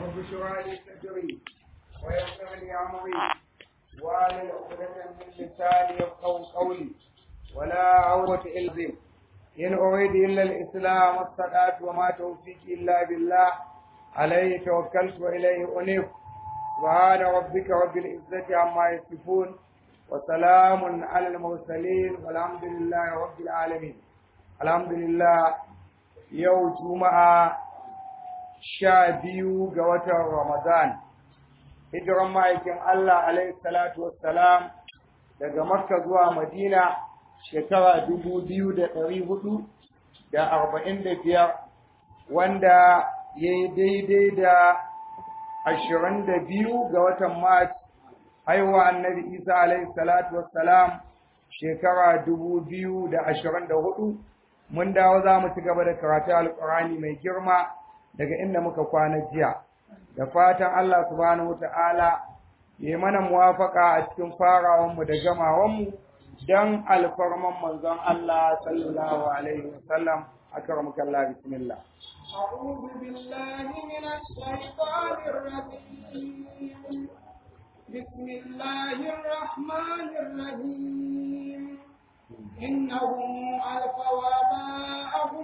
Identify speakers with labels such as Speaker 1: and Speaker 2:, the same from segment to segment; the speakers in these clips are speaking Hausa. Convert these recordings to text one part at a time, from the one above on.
Speaker 1: رب اشرح لي صدري ويسر لي امري واحلل عقدة من لساني يفقهوا قولي ولا عوة الا بك إن أريد إلا الإسلام والصلاة وما توفيقي إلا بالله عليه توكلت وإليه أنيب سبحان ربك رب العزة عما يصفون وسلام على المرسلين والحمد لله رب العالمين الحمد لله يوم جمعة شابيو قوة رمضان hijiran ma'aikin Allah alaihi salatu wassalam daga Makka zuwa Madina shekara dubu biyu da ɗari hudu da arba'in da biyar wanda ya yi daidai da ashirin da biyu ga watan Mars haihuwa annabi Isa alaihi salatu wassalam shekara dubu biyu da ashirin da hudu mun dawo za mu ci gaba da karatu alƙur'ani mai girma daga inda muka kwana jiya da fatan Allah subhanahu wata'ala ya mana muwafaka a cikin farawanmu da gamawanmu don alfarman manzon Allah sallallahu alaihi wasallam akramaka Allah bismillah
Speaker 2: أعوذ بالله من الشيطان الرجيم بسم الله الرحمن الرحيم إنهم ألفوا آباءهم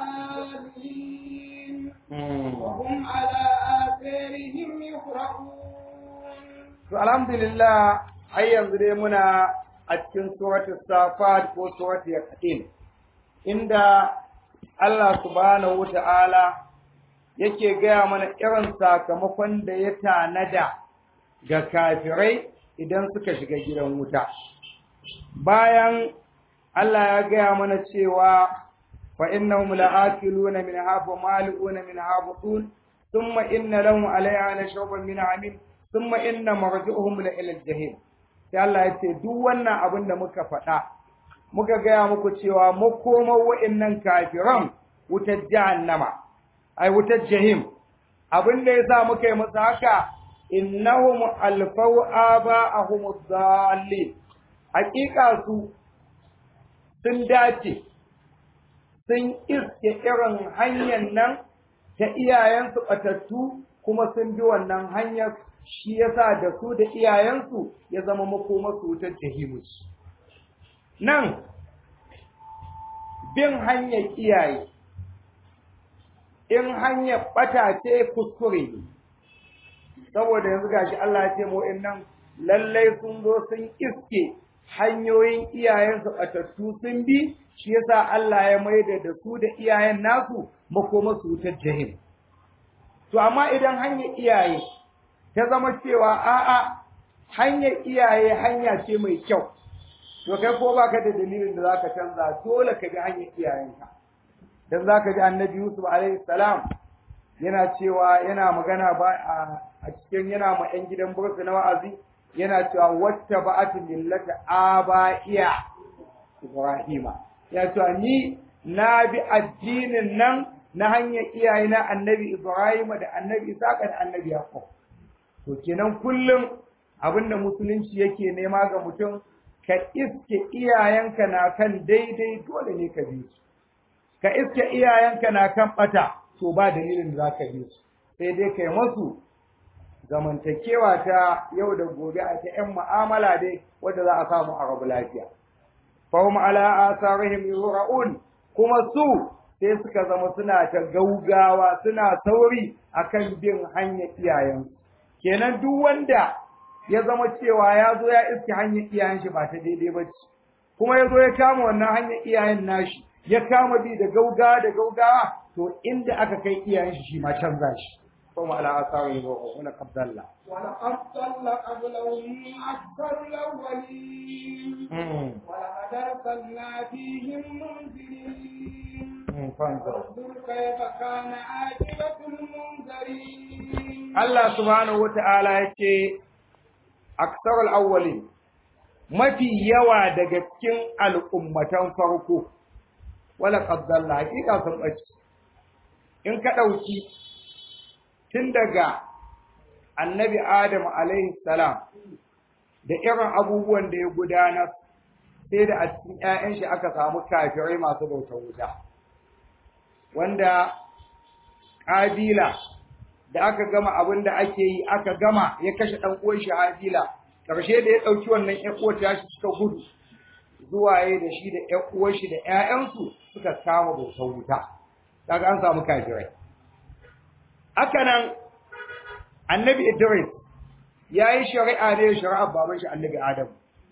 Speaker 2: ضالين وهم على آثارهم يهرعون
Speaker 1: alhamdulillah har yanzu dai muna a cikin suratul safat ko suratul yaqin inda Allah subhanahu wata'ala yake gaya mana irin sakamakon da ya tanada ga kafirai idan suka shiga gidan wuta bayan Allah ya gaya mana cewa fa innahum la'akiluna min hafa mali'una min habutun thumma inna lahum alayha nashraban min amin thumma inna marji'uhum la ila al-jahim sai Allah ya ce duk wannan abin da muka faɗa muka gaya muku cewa makomar wa'annan kafiran wutar jahannama ai wutar jahim abin da yasa muka yi musu haka innahum alfau aba'ahum dhalin hakika su sun dace sun iske irin hanyar nan ta iyayensu batattu kuma sun bi wannan hanyar shi yasa da su da iyayensu ya zama makomarsu wutar jahimus nan bin hanyar iyaye in hanyar ɓata ce kuskure ne saboda yanzu gashi Allah ya ce mu nan lallai sun zo sun iske hanyoyin iyayensu ɓatattu sun bi shi yasa Allah ya maida da su da iyayen nasu makoma su wutar jahim to amma idan hanyar iyaye ta zama cewa a'a hanyar iyaye hanya ce mai kyau to kai ko baka da dalilin da zaka canza dole ka bi hanyar iyayenka dan zaka ji annabi Yusuf alaihi salam yana cewa yana magana ba a cikin yana ma yan gidan burka na wa'azi yana cewa wata ba'atu millata aba'iya Ibrahima ya cewa ni na bi addinin nan na hanyar iyayena annabi Ibrahima da annabi Isaka da annabi Yaqub to kenan kullum abinda musulunci yake nema ga mutum ka iske iyayenka na kan daidai dole ne ka bi su ka iske iyayenka na kan bata to ba dalilin da zaka bi su sai dai kai masu zamantakewa ta yau da gobe a ta yan mu'amala dai wanda za a samu a rabu lafiya fahum ala asarihim yura'un kuma su sai suka zama suna ta gaugawa suna sauri akan bin hanyar iyayensu kenan duk wanda ya zama cewa ya zo ya iske hanyar iyayen shi ba ta daidai ba ce kuma ya zo ya kama wannan hanyar iyayen nashi ya kama bi da gauga da gaugawa to inda aka kai iyayen shi shi ma canza shi kuma ala asari wa wala qabdalla
Speaker 2: ولقد ضل قبلهم أكثر الأولين ولقد أرسلنا فيهم منذرين
Speaker 1: fanzur
Speaker 2: فانظر كيف كان عاقبة المنذرين
Speaker 1: Allah subhanahu wata'ala yace aksarul awwalin mafi yawa daga cikin al'ummatan farko wala qaddalla hakika sun bace in ka dauki tun daga annabi Adam alaihi salam da irin abubuwan da ya gudana sai da a cikin ƴaƴan shi aka samu kafirai masu bautar wuta wanda ƙabila da aka gama abin da ake yi aka gama ya kashe dan uwan shi Habila karshe da ya dauki wannan ƴan uwar ta shi suka gudu zuwa yayi da shi da ƴan uwan shi da ƴaƴansu suka kama bautar wuta kaga an samu kafirai haka nan annabi Idris yayi shari'a ne shari'a baban shi annabi Adam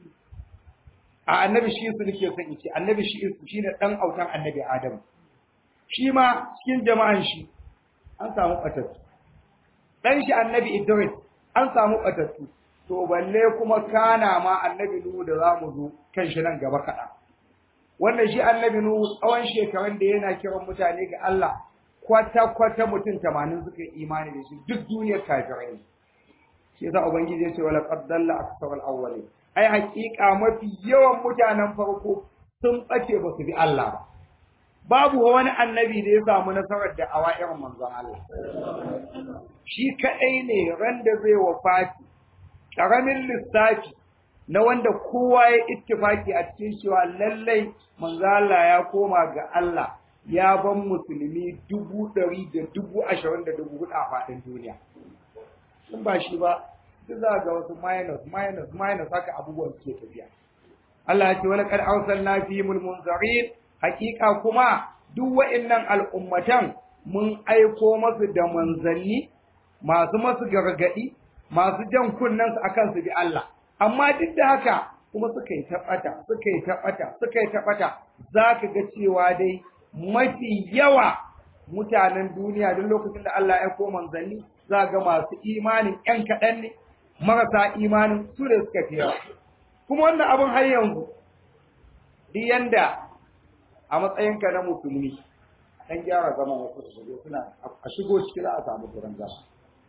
Speaker 1: a annabi shi su nake son ce annabi shi su shine dan autan annabi Adam shi ma cikin jama'an shi an samu batattu dan shi annabi Idris an samu batattu to balle kuma kana ma annabi Nuhu da zamu zo kan shi nan gaba kaɗan. wannan shi annabi Nuhu tsawon shekarun da yana kiran mutane ga Allah kwata kwata mutum 80 suka yi imani da shi duk duniyar kafirai ne shi yasa ubangiji ya ce wala qad dalla aksarul awwalin ai hakika mafi yawan mutanen farko sun bace ba su bi Allah ba babu wani annabi da ya samu nasarar da awa irin manzon Allah shi kadai ne ran da zai wafati karamin lissafi na wanda kowa ya ittifaki a cikin cewa lallai manzo Allah ya koma ga Allah ya ban musulmi dubu ɗari da dubu ashirin da dubu hudu a faɗin duniya in ba shi ba duk za ga wasu minus minus minus haka abubuwan suke tafiya Allah ya ce wani kad arsalna fi munzarin hakika kuma duk wa'annan al'ummatan mun aiko masu da manzanni masu masu gargadi masu jan kunnen su akan su bi Allah amma duk da haka kuma suka yi taɓata suka yi taɓata suka yi taɓata za ka ga cewa dai mafi yawa mutanen duniya duk lokacin da Allah ya aiko manzanni za ga masu imanin ƴan kaɗan ne marasa imanin su da suka fi yawa kuma wannan abin har yanzu duk yanda a matsayinka na musulmi dan gyara zama wasu da shigo suna a shigo ciki za a samu gurin zama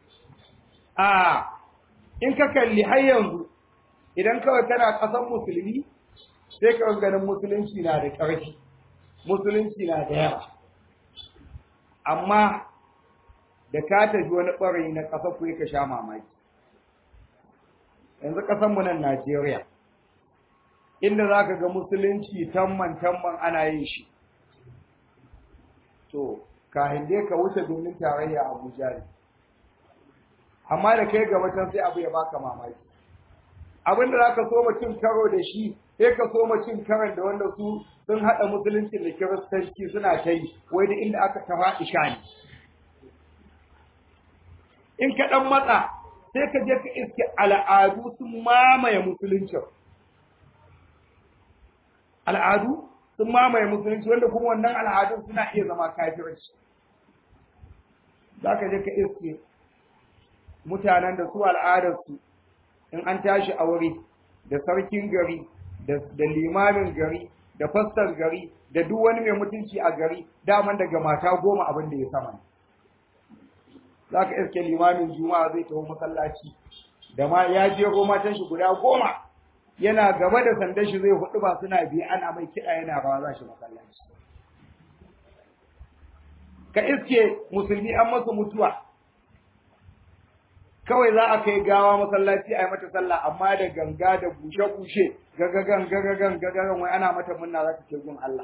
Speaker 1: a in ka kalli har yanzu idan kawai kana ƙasan musulmi sai ka ganin musulunci na da ƙarfi musulunci na da yawa amma da ka tafi wani ɓarayi na ƙasa ku ka sha mamaki yanzu ƙasanmu nan Najeriya inda za ka ga musulunci tamman tamman ana yin shi to kahin dai ka wuce domin tarayya Abuja ne amma da kai gaba can sai abu ya baka mamaki abinda za ka so cin karo da shi sai ka so cin karon da wanda su sun haɗa musulunci da kiristanci suna ta yi wai da inda aka tafa isha ne in ka ɗan matsa sai ka je ka iske al'adu sun mamaye musuluncin al'adu sun mamaye musulunci wanda kuma wannan al'adun suna iya zama kafirci za ka je ka iske mutanen da su al'adarsu in an tashi aure da sarkin gari da limamin gari da fastar gari da duk wani mai mutunci a gari daman daga mata goma abin da ya sama za ka iske limamin juma'a zai taho masallaci da ma ya je matan shi guda goma yana gaba da sandan shi zai hudu ba suna biye ana mai kiɗa yana rawa za shi masallaci ka iske musulmi an masa mutuwa kawai za a kai gawa masallaci a yi mata sallah amma da ganga da bushe-bushe gagagan gagagan gagagan wai ana mata munna za ta ce gun Allah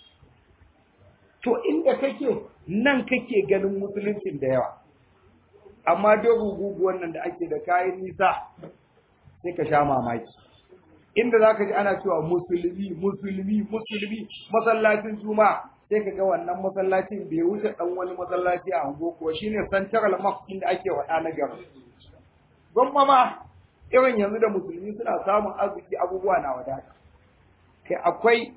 Speaker 1: to inda kake nan kake ganin musuluncin da yawa amma dogon guguwan nan da ake da kayan nisa sai ka sha mamaki inda za ka ji ana cewa musulmi musulmi musulmi masallacin juma'a sai ka ga wannan masallacin bai wuce dan wani masallaci a ango kuwa shine central mosque inda ake wada na gaba gwamma ma irin yanzu da musulmi suna samun arziki abubuwa na wadata kai akwai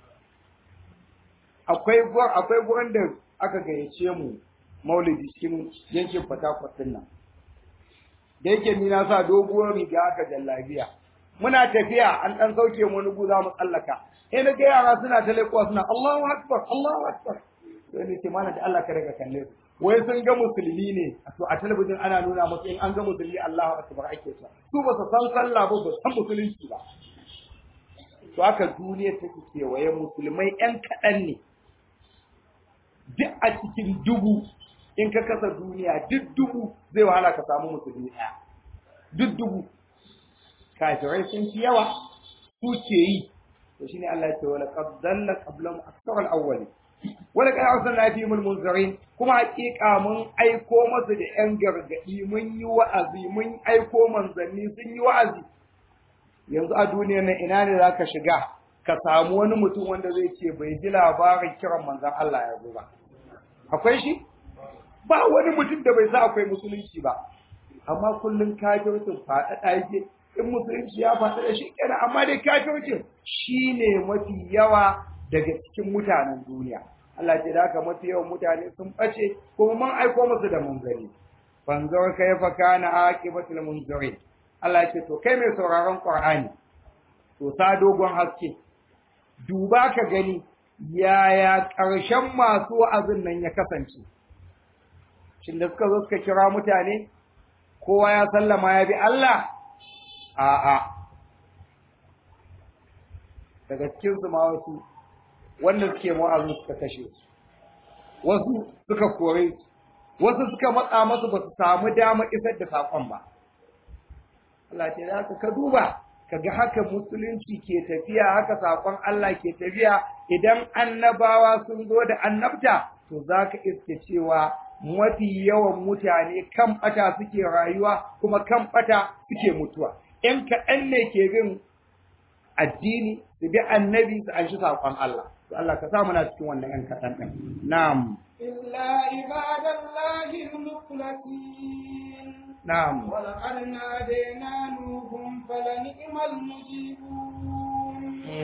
Speaker 1: akwai akwai gurin da aka gayyace mu maulidi cikin yankin fatakwat din nan da yake ni na sa doguwar riga aka jallabiya muna tafiya an dan sauke mu nugu za mu tsallaka eh na ga yara suna ta leƙuwa suna Allahu akbar Allahu akbar sai ni ce mana da Allah ka daga kalle su wai sun ga musulmi ne to a talabijin ana nuna musu in an ga musulmi Allahu akbar ake cewa su ba su san sallah ba ba san musulunci ba to haka duniya take kewaye musulmai yan kaɗan ne duk a cikin dubu in ka kasa duniya duk dubu zai wahala ka samu musulmi ɗaya duk dubu kafirai sun fi yawa su ke yi to shine Allah ya ce wala qad dalla qablahum aktsar al-awwali wala kad arsalna fihim munzirin kuma hakika mun aiko masu da yan gargadi mun yi wa'azi mun aiko manzanni sun yi wa'azi yanzu a duniyar nan ina ne zaka shiga ka samu wani mutum wanda zai ce bai ji labarin kiran manzon Allah ya zo ba akwai shi ba wani mutum da bai sa akwai musulunci ba amma kullun kafircin faɗaɗa yake in musulunci ya faɗa da shi kenan amma dai kafircin shine mafi yawa daga cikin mutanen duniya Allah ce da haka mafi yawan mutane sun ɓace kuma mun aiko musu da munzari fanzur kayfa kana aqibatul munzirin Allah ce to kai mai sauraron Qur'ani to sa dogon haske duba ka gani yaya ƙarshen masu wa'azin nan ya kasance shin da suka zo suka kira mutane kowa ya sallama ya bi Allah a'a daga cikin su ma wasu wanda suke wa'azin suka kashe su wasu suka kore su wasu suka matsa masu ba su samu dama isar da saƙon ba Allah ce za ka duba kaga haka musulunci ke tafiya haka saƙon Allah ke tafiya idan annabawa sun zo da annabta to za ka iske cewa mafi yawan mutane kan ɓata suke rayuwa kuma kan ɓata suke mutuwa in kaɗan ne ke bin addini su bi annabi su an shi saƙon Allah to Allah ka sa muna cikin wannan ƴan kaɗan ɗin na'am
Speaker 2: إلا عباد الله المخلصين
Speaker 1: na'am
Speaker 2: ولقد نادينا نوح فلنعم المجيبون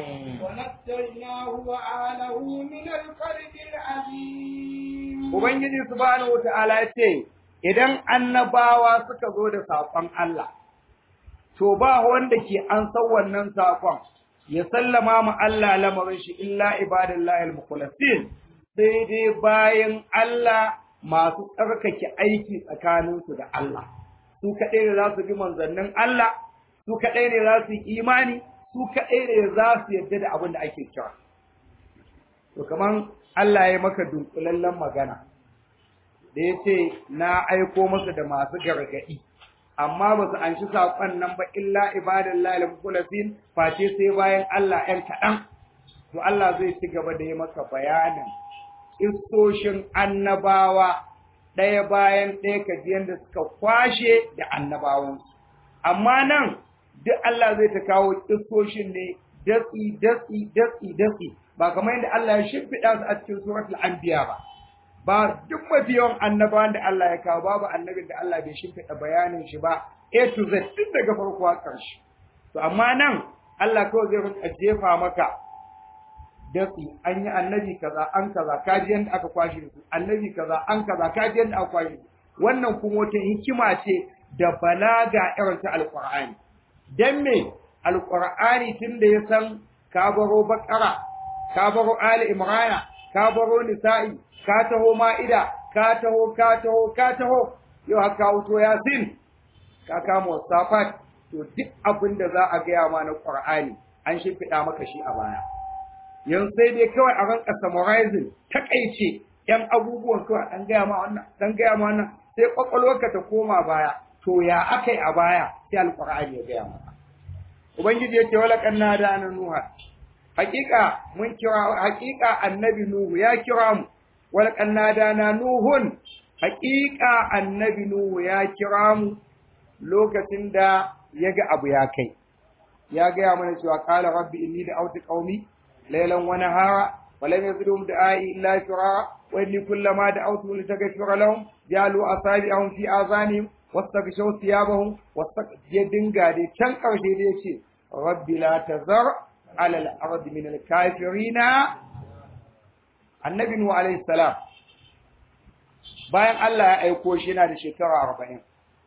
Speaker 2: ونجيناه وآله من الكرب العظيم
Speaker 1: Ubangiji subhanahu wata'ala ya ce, Idan annabawa suka zo da saƙon Allah, to ba wanda ke an san wannan saƙon, ya sallama mu Allah lamarin shi illa ibadallahi al-mukhlasin sai dai bayan Allah masu tsarkake aiki tsakaninsu da Allah. Su kaɗai ne za su bi manzannin Allah, su kaɗai ne za su yi imani, su kaɗai ne za su yarda da abin da ake kira. To kaman Allah ya maka dunkulallen magana da ya ce na aiko masa da masu gargaɗi amma ba su anshi saƙon nan ba illa ibadan lalin kulasin face sai bayan Allah ‘yan kaɗan to Allah zai ci gaba da yi maka bayanin istoshin annabawa ɗaya bayan ɗaya ka ji yadda suka kwashe da annabawansu amma nan duk Allah zai ta kawo istoshin ne datsi datsi datsi datsi ba kamar yadda Allah ya shimfiɗa su a cikin suratul anbiya ba ba duk mafi yawan annabawan da Allah ya kawo babu annabin da Allah bai shimfiɗa bayanin shi ba A to Z tun daga farko har ƙarshe to amma nan Allah kawai zai rinka jefa maka datsi an yi annabi kaza an kaza kaji yadda aka kwashe su annabi kaza an kaza kaji yadda aka kwashe su wannan kuma wata hikima ce da balaga irin ta alqur'ani dan me alqur'ani tun da ya san ka baro bakara ka baro ali imrana ka baro nisa'i ka taho ma'ida ka taho ka taho ka taho yau haka wuto yasin ka kama wasafat to duk abin da za a gaya ma na qur'ani an shimfiɗa maka shi a baya yanzu sai dai kawai a ranka summarizing takaice yan abubuwan kawai an gaya ma wannan dan gaya ma wannan sai kwakwalwarka ta koma baya to ya akai a baya sai alqur'ani ya gaya maka ubangiji yace wala kanna da na nuha hakika mun kira hakika annabi nuhu ya kira mu wala kanna da na nuhun hakika annabi nuhu ya kira mu lokacin da ya ga abu ya kai ya gaya mana cewa qala rabbi inni da'awtu qaumi laylan wa nahara wa lam yazidhum du'ai illa firara wa inni kullama da'awtu litaghfira lahum jalu asabi'ahum fi azanihim wastaghshaw thiyabahum ya dinga dai can karshe da yace rabbi la tazar ala al-ardi min al-kafirina annabi nuhu alayhi salam bayan Allah ya aiko shi yana da shekara 40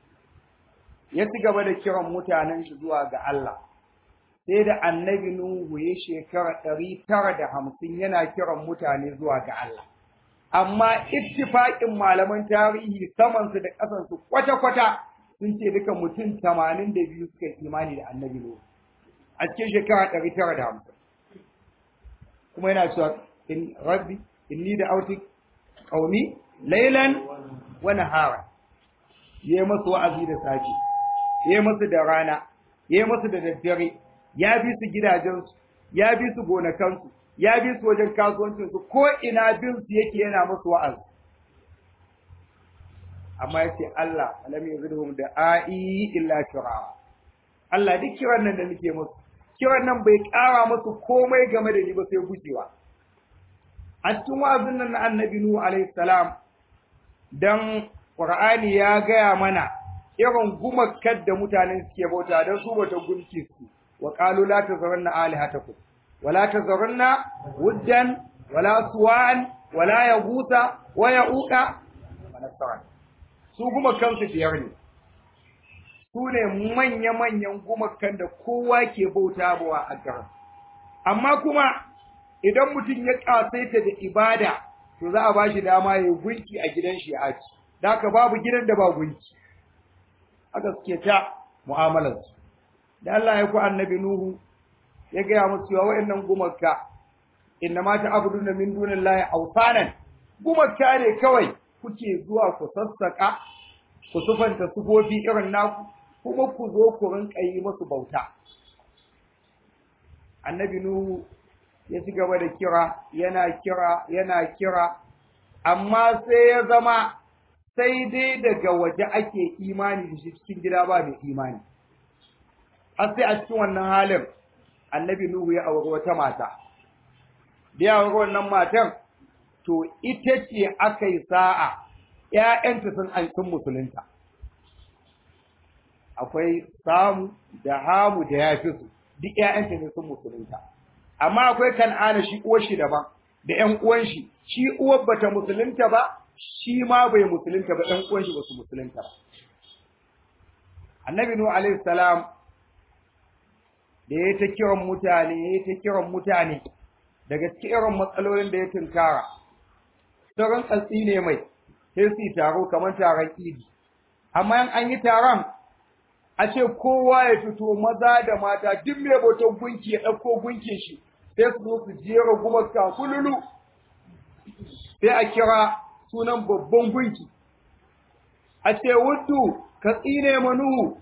Speaker 1: ya ci gaba da kiran mutanen shi zuwa ga Allah sai da annabi Nuhu ya shekara ɗari tara da hamsin yana kiran mutane zuwa ga Allah. Amma ittifaƙin malaman tarihi samansu da ƙasansu kwata-kwata sun ce duka mutum tamanin da biyu suka imani da annabi Nuhu a cikin shekara ɗari tara da hamsin. Kuma yana cewa in rabbi inni da auti ƙauni lailan wa nahara. Ya masu wa'azi da safe, ya masu da rana, ya masu da daddare, ya bi su gidajensu, ya bi su gonakansu, ya bi su wajen kasuwancin su ko ina bin su yake yana musu wa'azi amma yace Allah alam yazidhum da ai illa shura Allah duk kiran nan da nake musu kiran nan bai ƙara musu komai game da ni ba sai gujewa a cikin wa'azin nan na annabi nuhu alaihi salam dan qur'ani ya gaya mana irin gumakkar da mutanen suke bauta dan su bauta gunki su wa qalu la tazarunna alihatakum wa la tazarunna wuddan wala suwan wala yaguta wa yauqa wa nasran su gumakan su biyar ne su ne manya-manyan gumakan da kowa ke bauta bawa a garin amma kuma idan mutum ya kasaita da ibada to za a ba shi dama ya gunki a gidan shi ya aci da haka babu gidan da ba gunki haka suke ta mu'amalarsu da Allah ya ku annabi Nuhu ya gaya musu cewa wa'annan gumaka inna ma ta'buduna min dunillahi awsanan gumaka ne kawai kuke zuwa ku sassaka ku sufanta sufofi irin naku kuma ku zo ku rinka yi musu bauta annabi Nuhu ya ci gaba da kira yana kira yana kira amma sai ya zama sai dai daga waje ake imani da shi cikin gida ba mai imani har sai a cikin wannan halin annabi nuhu ya auri wata mata da ya auri wannan matan to ita ce aka yi sa'a ‘ya'yanta sun an sun musulunta akwai samu da hamu da ya fi su duk ‘ya'yanta ne sun musulunta amma akwai kan'ana shi uwar shi daban da ƴan uwan shi shi uwar bata musulunta ba shi ma bai musulunta ba ƴan uwan shi ba su musulunta ba annabi nuhu alaihi salam da ya ta kiran mutane ya ta kiran mutane daga cikin irin matsalolin da ya tunkara sauran tsatsi ne mai sai su taro kamar taron idi amma in an yi taron a ce kowa ya fito maza da mata duk mai bautan gunki ya ɗauko gunkin shi sai su zo su jera gumaka kululu sai a kira sunan babban gunki a ce wuddu ka tsine manuhu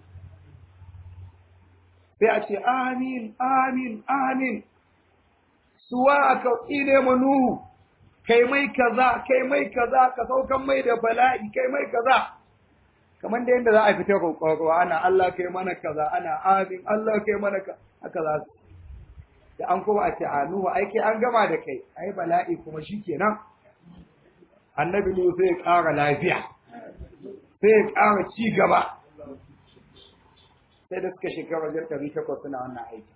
Speaker 1: sai a ce amin amin amin suwa ka tsine manuhu kai mai kaza kai mai kaza ka saukan mai da bala'i kai mai kaza kamar da yadda za a fita roƙo ana Allah kai mana kaza ana amin Allah kai mana ka haka za su da an kuma a ce a Nuhu ai kai an gama da kai ai bala'i kuma shikenan annabi Nuhu sai ya ƙara lafiya sai ya ƙara ci gaba sai da suka shekara wajen ɗari takwas suna wannan aiki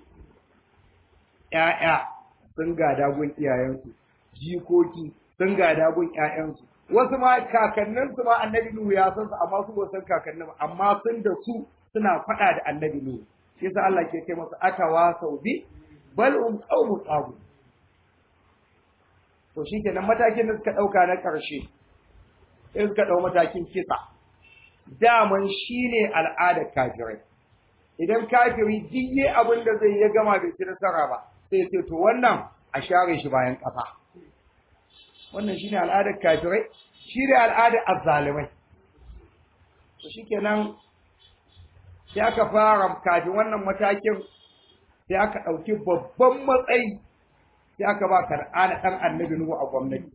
Speaker 1: ‘ya'ya sun gada gun iyayensu jikoki sun gada gun ‘ya'yansu wasu ma kakanninsu ma annabi Nuhu ya san su amma su ba san kakannin amma sun da su suna faɗa da annabi Nuhu shi yasa Allah ke kai masa atawa sau bi bal um qaumu tabu to shikenan matakin da suka dauka na karshe sai suka dau matakin kisa daman shine al'adar kafirai idan kafiri diye abin da zai ya gama bai ci nasara ba sai sai to wannan a share shi bayan kafa wannan shine al'adar kafirai shine al'adar azzalimai to shikenan sai aka fara kafin wannan matakin sai aka ɗauki babban matsayi sai aka ba kar'ana ɗan annabi Nuhu a gwamnati.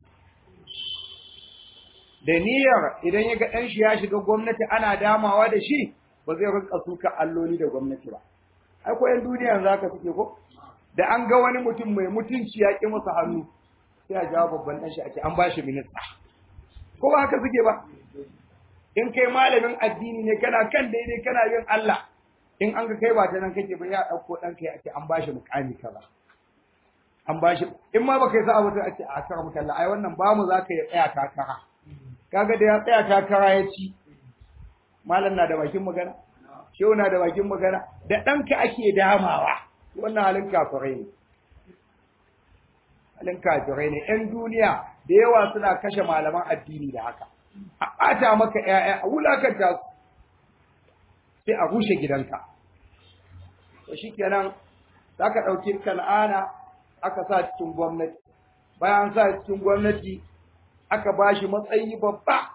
Speaker 1: Da niyyar idan ya ga ɗan shi ya shiga gwamnati ana damawa da shi ba zai rinka suka alloli da gwamnati ba. Ai ko ‘yan duniya za ka suke ko? Da an ga wani mutum mai mutunci ya ƙi masa hannu sai a jawo babban ɗan shi a ce an ba shi minista. Ko ba haka suke ba? In kai malamin addini ne kana kan daidai kana yin Allah in an ga kai ba ta nan kake ba ya ɗauko ɗanka ya ce an ba shi mukami kaza an ba shi in ma baka yi sa'a ba sai a ce a kara maka Allah ai wannan ba mu za ka yi tsaya takara kaga da ya tsaya takara ya ci malam na da bakin magana shehu na da bakin magana da ɗanka ake damawa wannan halin kafirai ne halin kafirai ne ƴan duniya da yawa suna kashe malaman addini da haka a ɓata maka ƴaƴa a wulakanta su sai a rushe gidanka to shikenan zaka dauki kan'ana aka sa cikin gwamnati bayan sa cikin gwamnati aka bashi matsayi babba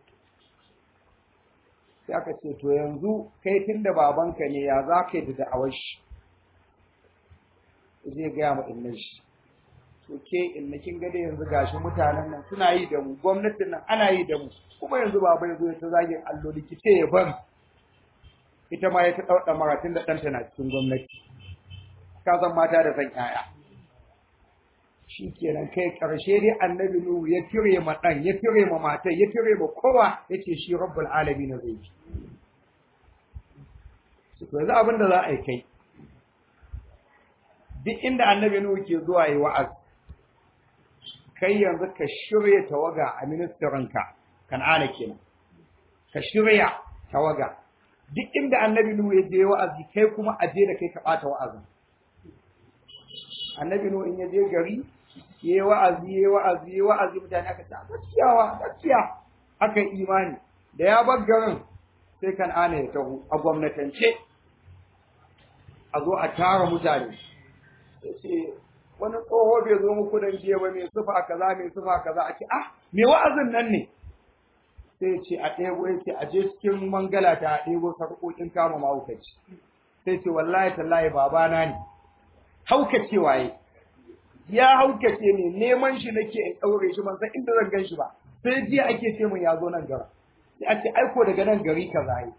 Speaker 1: sai aka ce to yanzu kai tunda babanka ne ya za ka yi da da'awar shi zai gaya ma innan shi to ke in na kin ga da yanzu gashi mutanen nan suna yi da mu gwamnatin nan ana yi da mu kuma yanzu baba yazo ya ta zagin alloli ki ce ya bari ita ma ya ta dauda maratin da ɗanta na cikin gwamnati ka san mata da san yaya shikenan kai karshe dai annabi nuhu ya tire ma dan ya tire ma matar ya tire ma kowa yace shi rabbul alamin zai yi to yanzu abin da za a yi kai duk inda annabi nuhu ke zuwa yi wa'az kai yanzu ka shirya tawaga a ministirinka kan'ana kenan ka shirya tawaga duk inda annabi nuhu ya je wa'azi kai kuma a je da kai ka bata wa'azin annabi nuhu in ya je gari yayi wa'azi yayi wa'azi yayi wa'azi mutane aka ta gaskiyawa gaskiya aka yi imani da ya bar garin sai kan'ana ya taho a gwamnatance a zo a tara mutane ce wani tsoho bai zo muku dan jiya ba mai sufa kaza mai sufa kaza a ce ah me wa'azin nan ne sai ce a ɗebo ya ce a je cikin mangala ta a ɗebo sarƙoƙin kama mahaukaci sai ce wallahi tallahi babana ne haukace waye ya haukace ne neman shi nake in ɗaure shi ban san inda zan gan shi ba sai jiya ake ce mun ya zo nan gara sai a ce aiko daga nan gari kaza yi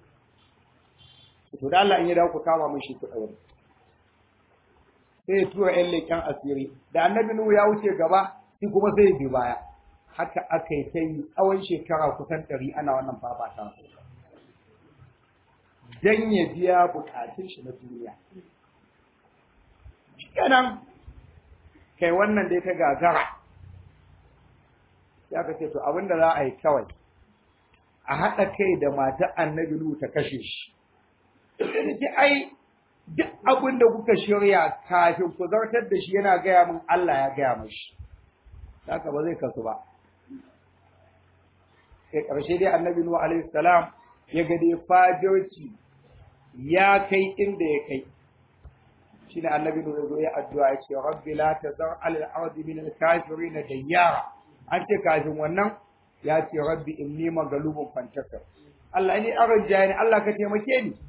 Speaker 1: to da Allah in ya dawo ku kama mun shi ku ɗaure sai ya tura ‘yan leƙen asiri da annabi Nuhu ya wuce gaba shi kuma sai ya bi baya haka aka yi ta yi tsawon shekara kusan ɗari ana wannan fafata don ya biya bukatun shi na duniya kenan kai wannan dai ta gagara ya ka ce to abin da za a yi kawai a haɗa kai da matar annabi Nuhu ta kashe shi sai ai duk abin da kuka shirya kafin ku zartar da shi yana gaya min Allah ya gaya mashi haka ba zai kasu ba kai ƙarshe dai annabi nuhu alaihi salam ya ga dai fajirci ya kai inda ya kai shine annabi nuhu zo ya addu'a ya ce rabbi la tazar alal ardi min al kafirin dayyara an ce kafin wannan ya ce rabbi inni maghlubun fantasir Allah ni arja ni Allah ka taimake ni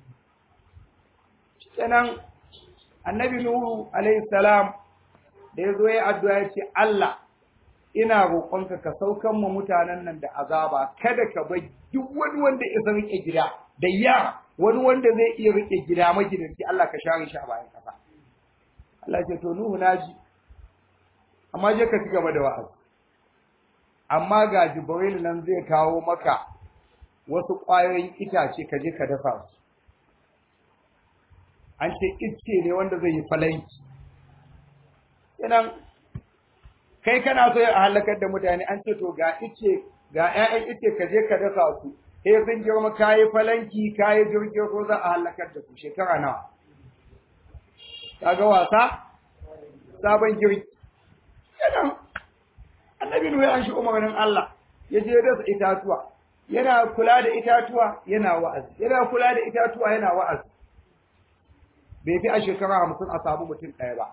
Speaker 1: kenan annabi nuhu alaihi salam da ya zo ya addu'a ya ce Allah ina roƙonka ka saukan mu mutanen nan da azaba kada ka bar duk wani wanda ya rike gida da yara wani wanda zai iya rike gida magidanci Allah ka share shi a bayan kasa Allah ce to nuhu naji amma je ka ci gaba da wa'azi amma ga jibril nan zai kawo maka wasu ƙwayoyin itace ka je ka dafa su an ce ice ne wanda zai yi falanki kenan kai kana so ya halakar da mutane an ce to ga ice ga ƴaƴan ice ka je ka dasa su sai sun girma kayi falanki kayi jirgin ko za a halakar da su shekara nawa kaga wasa sabon girki kenan annabi nuhu an shi umarnin Allah ya je dasa itatuwa yana kula da itatuwa yana wa'azi yana kula da itatuwa yana wa'azi bai fi a shekara hamsin a samu mutum ɗaya ba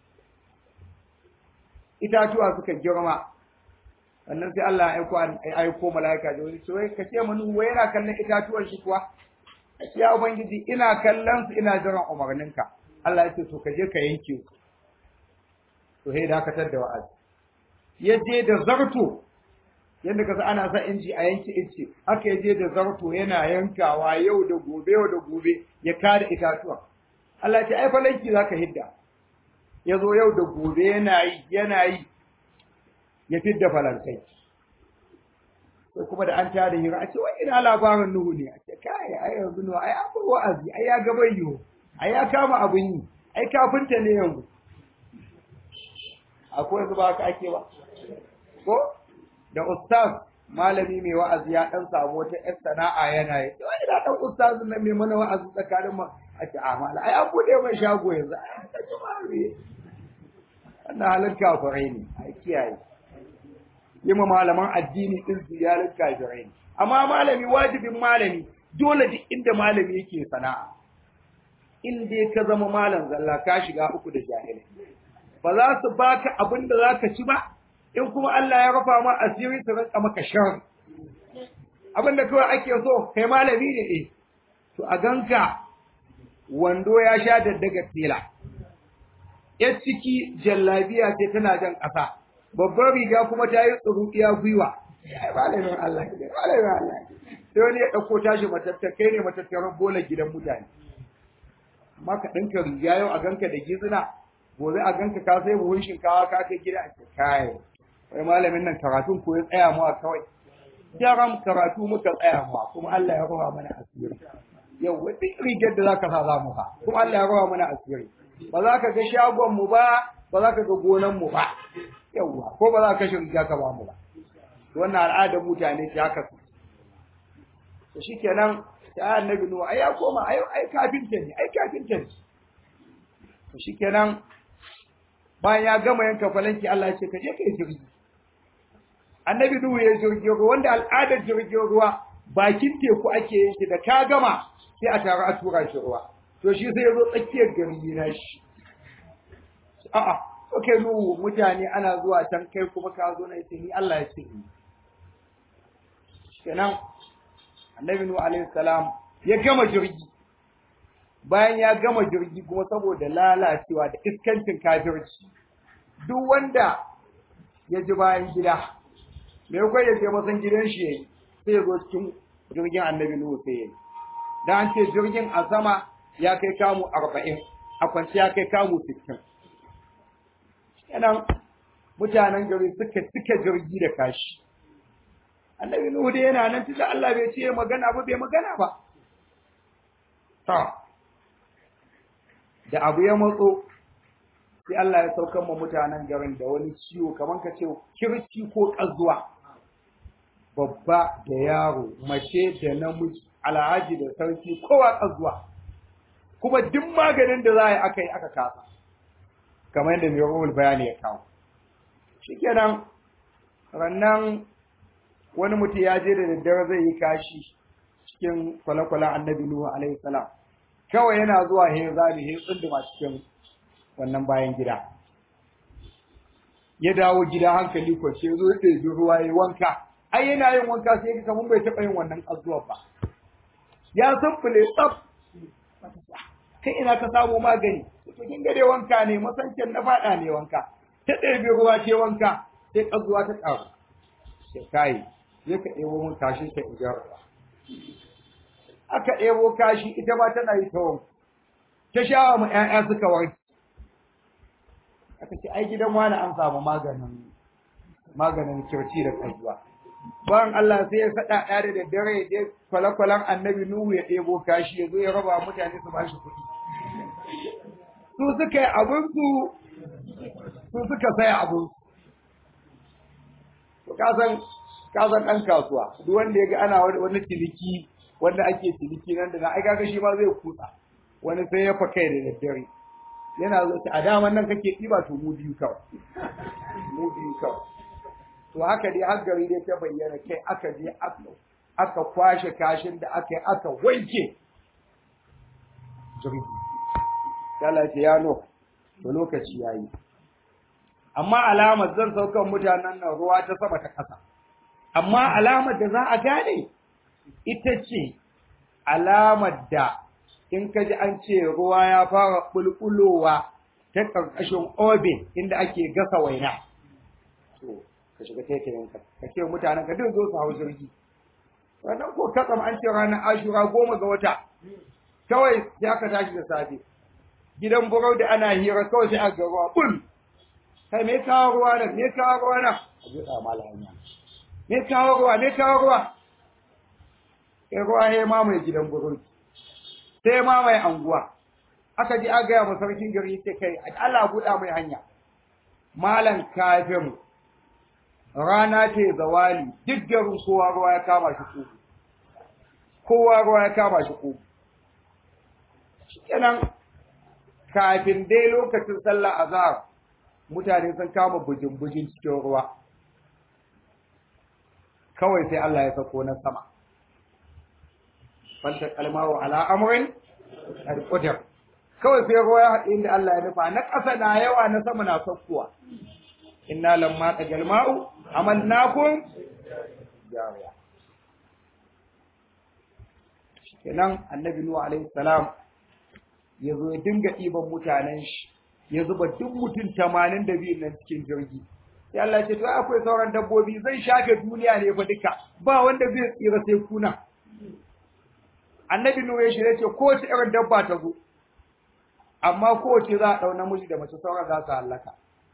Speaker 1: itatuwa suka girma wannan sai Allah ya aiko ya aiko mala'ika da wani sai ka ce mun wai yana kallon itatuwan shi kuwa ya ubangiji ina kallon su ina jiran umarninka Allah ya ce to ka je ka yanke su to sai dakatar da wa'azi ya je da zarto yadda ka ana sa inji a yanke inci haka ya je da zarto yana yankawa yau da gobe yau da gobe ya kada itatuwa Allah ya ce ai falanki zaka hidda ya zo yau da gobe yana yi yana yi ya fidda falankai sai kuma da an tada hira a ce wai ina labarin nuhu ne a ce kai ai yanzu nuhu ai an wa'azi ai ya gaba yiwu ai ya kama abin yi ai kafinta ne yanzu akwai yanzu ba haka ake ba ko da ustaz malami mai wa'azi ya dan samu wata yar sana'a yana yi wai ina dan ustaz nan mai mana wa'azi tsakanin mu a ce a mala ai an bude mai shago yanzu ai ka ji mari wannan halin kafirai ne ai kiyaye yi ma malaman addini din ziyarar kafirai ne amma malami wajibin malami dole duk inda malami yake sana'a in dai ka zama malam zalla ka shiga uku da jahilai ba za su baka abin da za ka ci ba in kuma Allah ya rufa ma asiri su rinka maka shan abin da kawai ake so kai malami ne eh to a ganka wando ya sha daddaga tela yar ciki jallabiya ce tana jan ƙasa babbar riga kuma ta yi tsuruɗiya gwiwa ai malamin Allah ne malamin Allah sai wani ya ɗauko tashi matattakai ne matattaran bola gidan mutane amma ka ɗinka riga yau a ganka da gizina gobe a ganka ka sai buhun shinkawa ka kai gida a kai wai malamin nan karatun ko ya tsaya mu a kawai jaram karatu muka tsaya mu kuma Allah ya rawa mana asiri yau duk rigar da zaka sa za mu fa kuma Allah ya rawa mana asiri ba za ka ga shagon mu ba ba za ka ga gonan mu ba yauwa ko ba za ka kashe riga ka ba mu ba wannan al'adar mutane ce haka su to shikenan ya annabi nuwa ai ya koma ai ai kafinta ne ai kafinta ne to shikenan bayan ya gama yanka falanki Allah ya ce ka je ka yi jirgi annabi nuhu ya jirgin ruwa wanda al'adar jirgin ruwa bakin teku ake yin shi da ka gama sai a taru a tura shi ruwa to shi sai ya zo tsakiyar gari na shi a'a okay nuhu mutane ana zuwa can kai kuma ka zo na yace ni Allah ya ce ni kenan annabi nuhu alaihi salam ya gama jirgi bayan ya gama jirgi kuma saboda lalacewa da iskancin kafirci duk wanda ya ji bayan gida me kai ya je masan gidan shi yayi sai ya zo cikin jirgin annabi nuhu sai yayi dan an ce jirgin a sama ya kai kamu 40 a kwanci ya kai kamu 60 kenan mutanen gari suka cika jirgi da kashi annabi nuhu dai yana nan tunda Allah bai ce magana ba bai magana ba to da abu ya matso sai Allah ya saukan ma mutanen garin da wani ciwo kamar ka ce kirci ko kazuwa babba da yaro mace da namiji alhaji da sarki kowa kazuwa kuma duk maganin da za a yi aka yi aka kasa kamar yadda mai ruhul bayani ya kawo shikenan rannan wani mutum ya je da daddare zai yi kashi cikin kwale-kwalen annabi Nuhu alaihi salam kawai yana zuwa he zabi he tsunduma cikin wannan bayan gida ya dawo gida hankali ko sai zo ya ɗebi ruwa ya wanka ai yana yin wanka sai ga kaman bai taɓa yin wannan azuwa ba ya sunfule tsaf kai ina ka samu magani to kin ga dai wanka ne masancin na faɗa ne wanka ta ɗebi ruwa ce wanka sai ƙazuwa ta ƙaru sai kai ya ka ɗebo mun kashin ta in ruwa aka ɗebo kashi ita ma tana yi ta wanku ta shawa mu ƴaƴa suka warke aka ce ai gidan wani an samu maganin maganin kirci da kajuwa bayan Allah sai ya faɗa ɗaya da daddare ya je kwale-kwalen annabi Nuhu ya ɗebo kashi ya zo ya raba mutane su bashi kuɗi su suka yi abinsu su suka saya abinsu to kasan kasan ɗan kasuwa duk wanda ya ga ana wani ciniki wanda ake ciniki nan da na ai kaga shi ma zai kutsa wani sai ya fa kai da daddare yana zo a daman nan kake ɗiba to mu biyu kawai mu biyu kawai to haka dai har gari dai ta bayyana kai aka je aka kwashe kashin da aka yi aka wanke jirgi Allah ce ya no to lokaci yayi amma alamar zan saukan mutanen nan ruwa ta sama ta ƙasa amma alamar da za a gane ita ce alamar da in ka ji an ce ruwa ya fara bulbulowa ta ƙarƙashin obin inda ake gasa waina to ka shiga taitayenka ka ce mutanen ka duk zo su hau jirgi wannan ko katsam an ce ranar ashura goma ga wata kawai sai aka tashi da safe gidan burau da ana hira kawai sai aka ga ruwa bul kai me kawo ruwa nan me kawo ruwa nan a buɗa malama me kawo ruwa me kawo ruwa sai ruwa ya mamaye gidan burau sai mamaye anguwa aka ji aka gaya ma sarkin gari sai kai Allah buɗa mai hanya malam kafin rana ce zawali duk garin kowa ruwa ya kama shi ko kowa ruwa ya kama shi ko shikenan kafin dai lokacin sallah azhar mutane sun kama bujin-bujin cikin ruwa kawai sai Allah ya sako na sama fanta kalmawo ala amrin al-qadar kawai sai ruwa ya haɗe inda Allah ya nufa na ƙasa na yawa na sama na sakkuwa inna lamma tagal ma'u amalnakum jariya kenan annabi nuhu alaihi salam ya zo ya dinga ɗiban mutanen shi ya zuba duk mutum tamanin da biyun nan cikin jirgi sai Allah ce to akwai sauran dabbobi zai shafe duniya ne fa duka ba wanda zai tsira sai kuna annabi nuhu ya shirye ce kowace irin dabba ta zo amma kowace za a ɗau namiji da mace sauran za su hallaka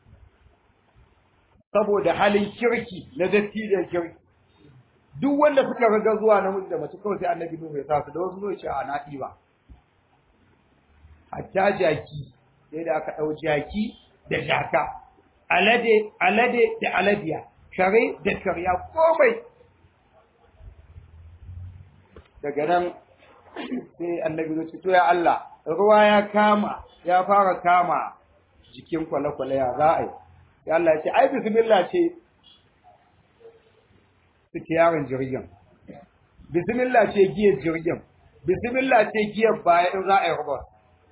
Speaker 1: saboda halin kirki na dattijan kirki duk wanda suka riga zuwa namiji da mace kawai sai annabi nuhu ya sa su da wasu zuwa ce a na ɗiba hatta jaki sai da aka ɗau jaki da jaka alade alade da aladiya kare da karya komai daga nan sai annabi zo ce to ya Allah ruwa ya kama ya fara kama jikin kwale-kwale ya za a yi sai Allah ya ce ai bismillah ce suke yaron jirgin bismillah ce giyar jirgin bismillah ce giyar baya in za a yi rubar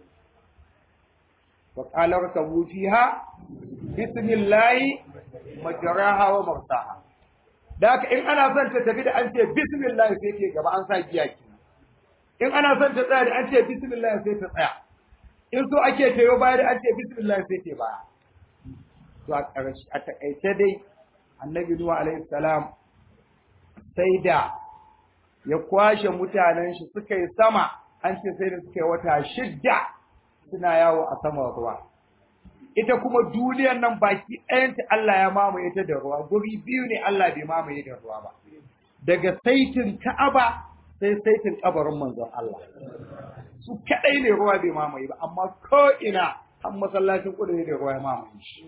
Speaker 1: wa qalar kabu fiha bismillahi majraha wa mursaha da haka in ana son ta tafi da an ce bismillah sai ke gaba an sa giya ki in ana son ta tsaya da an ce bismillah sai ta tsaya in so ake tayo baya da an ce bismillah sai ke baya to a ƙarshe a takaice dai annabi nuhu alaihi salam sai da ya kwashe mutanen shi suka yi sama an ce sai da suka yi wata shidda suna yawo a sama ruwa ita kuma duniyar nan baki ɗayanta Allah ya mamaye ta da ruwa guri biyu ne Allah bai mamaye da ruwa ba daga saitin Ka'aba sai saitin kabarin manzon Allah su kadai ne ruwa bai mamaye ba amma ko ina har masallacin kudu ne da ruwa ya mamaye shi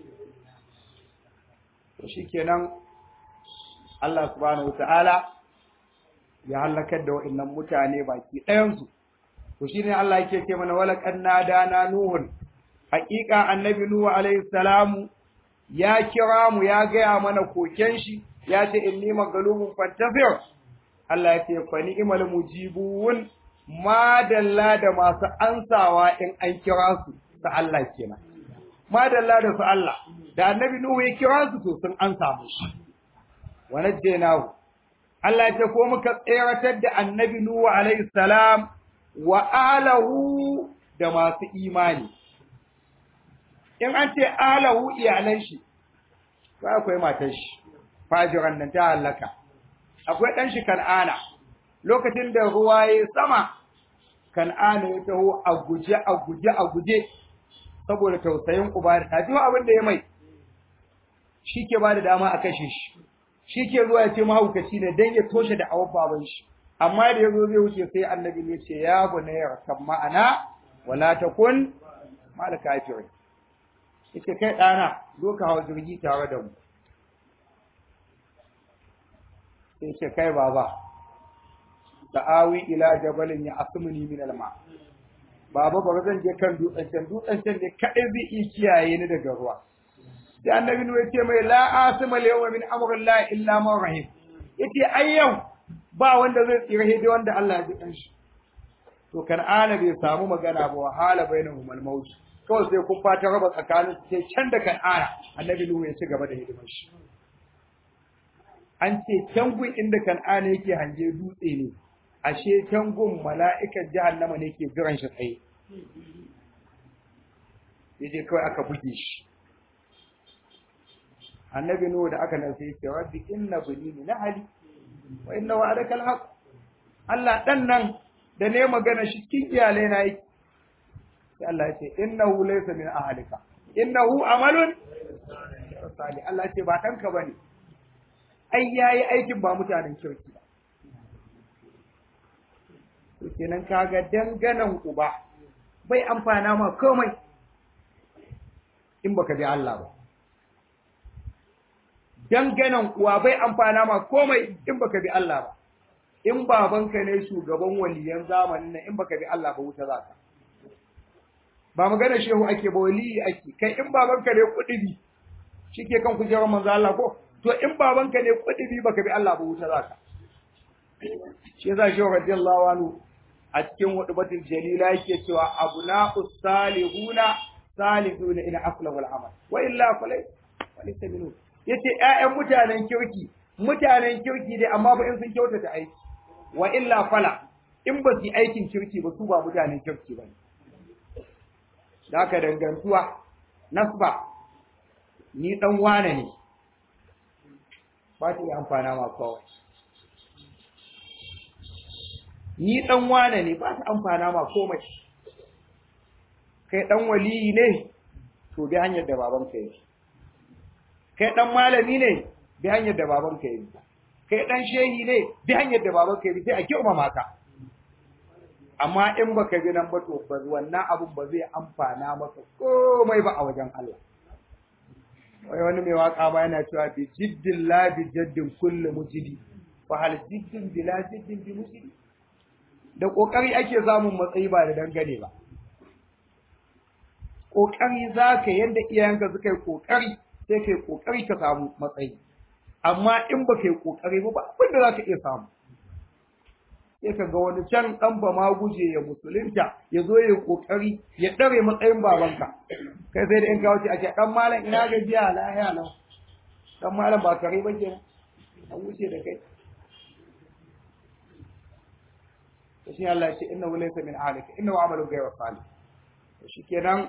Speaker 1: to shikenan Allah subhanahu wataala ya halakar da wa'annan mutane baki ɗayansu to shine Allah yake ce mana wala kannada na nuhun haƙiƙa annabi nuhu alaihi salamu ya kira mu ya gaya mana koken shi ya ce inni magalubun fantafir Allah ya ce fa ni'mal mujibun madalla da masu ansawa in an kira su ta Allah kenan madalla da su Allah da annabi nuhu ya kira su to sun ansa mushi wa najjaynahu Allah ya ce ko muka tseratar da annabi nuhu alaihi salam wa alahu da masu imani in an ce alahu iyalan shi to akwai matar shi fajiran nan ta halaka akwai dan shi kan'ana lokacin da ruwa ya sama kan'ana ya taho a guje a guje a guje saboda tausayin uba da taji abin da ya mai shi ke ba da dama a kashe shi shi ke zuwa ya ce mahaukaci ne dan ya toshe da awar baban shi amma da yazo zai wuce sai annabi ya ce ya bunayya kan ma'ana wala takun mal kafirin yace kai dana zo ka hawo jirgi tare da mu sai yace kai baba ta'awi ila jabalin ya asmuni min alma baba bari zan je kan dutsen can dutsen can ne kadai zai iya kiyaye ni daga ruwa sai annabi ya ce mai la asma al-yawma min amrillah illa man rahim yace ai yau ba wanda zai tsira hidi wanda Allah ya ji kanshi to kan'ana bai samu magana ba wahala bainahum al-maut kawai sai kun fata raba tsakanin sai can da kan'ana annabi Nuhu ya ci gaba da hidimar shi an ce can gun inda kan'ana yake hange dutse ne ashe can gun mala'ikan jahannama ne ke jiran shi tsaye yaje kawai aka buge shi annabi Nuhu da aka nan sai ya ce rabbi inna bani min ahli wa inna wa'adaka alhaq Allah dan nan da ne magana shi cikin iyalai na yake sai Allah ya ce innahu laysa min ahlika innahu amalun salih Allah ya ce ba danka bane ai yayi aikin ba mutanen kirki ba to kenan kaga danganan uba bai amfana ma komai in baka bi Allah ba danganan uwa bai amfana ma komai in baka bi Allah ba in babanka ne shugaban waliyan zamanin nan in baka bi Allah ba wuta za ka ba magana shehu ake ba waliyi ake kai in babanka ne kudibi shike kan kujerar manzo Allah ko to in babanka ne kudibi baka bi Allah ba wuta za ka shi yasa shehu radiyallahu anhu a cikin hudubatul jalila yake cewa abna'us salihuna salihuna ila aflahu al-amal wa illa falay walaysa minhu yace ƴaƴan mutanen kirki mutanen kirki dai amma ba in sun kyautata aiki wa illa fala in ba su aikin kirki ba su ba mutanen kirki ba da haka dangantuwa nasba ni dan wane ne ba ta iya amfana ma kawai ni dan wane ne ba ta amfana ma komai kai dan waliyi ne to bi hanyar da babanka yi kai dan malami ne bi hanyar da babanka yi kai dan shehi ne bi hanyar da babanka yi sai a girmama ka amma in baka bi nan ba to ba wannan abun ba zai amfana maka komai ba a wajen Allah wai wani mai waka ba yana cewa bi jiddin la bi jaddin kullu mujidi fa hal jiddin bila jiddin bi mujidi da kokari ake samun matsayi ba da dangane ba kokari zaka yanda iyayenka suka yi kokari sai kai kokari ka samu matsayi amma in ba kai kokari ba ba abin da zaka iya samu sai ka ga wani can dan ba ma guje ya musulunta ya zo ya kokari ya dare matsayin babanka kai sai da in kawo ce a ce dan malam ina gajiya lahiya nan dan malam ba kare ba ke an wuce da kai to shi Allah ya ce innahu laysa min ahlika innahu amalun ghayra salih to shikenan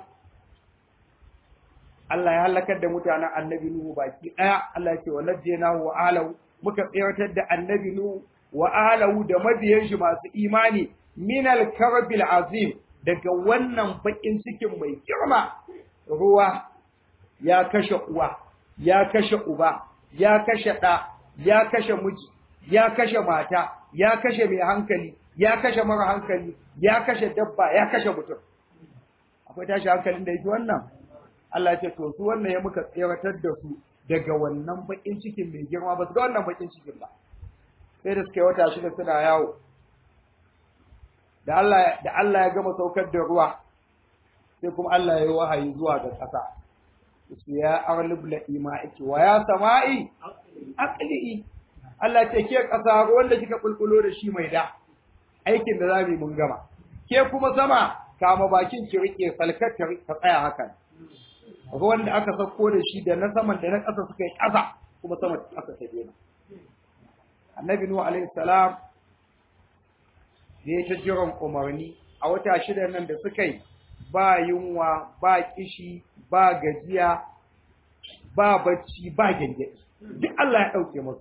Speaker 1: Allah ya halakar da mutanen annabi Nuhu baki daya Allah ya ce wa najjaynahu wa ahlahu muka tsayar da annabi Nuhu wa ahlahu da mabiyan shi masu imani min al-karbil azim daga wannan bakin cikin mai girma ruwa ya kashe uwa ya kashe uba ya kashe ɗa ya kashe miji ya kashe mata ya kashe mai hankali ya kashe mara hankali ya kashe dabba ya kashe mutum akwai tashi hankalin da yake wannan Allah ya ce to su wannan ya muka tseratar da su daga wannan bakin cikin mai girma ba su ga wannan bakin cikin ba sai da suka yi wata shida suna yawo da Allah da Allah ya gama saukar da ruwa sai kuma Allah ya yi wahayi zuwa ga ƙasa su ya arlib la ima'iki wa ya sama'i aqli'i Allah ce ke ƙasa ruwan da kika kulkulo da shi mai da aikin da zamu yi mun gama ke kuma sama kama bakin ki rike salkar ka tsaya hakan ruwan da aka sauko da shi da na saman da na ƙasa suka yi ƙasa kuma sama aka ta dena annabi nuhu alaihi salam da ya ta jiran umarni a wata shida nan da suka yi ba yunwa ba kishi ba gajiya ba bacci ba gyangyaɗi duk Allah ya ɗauke musu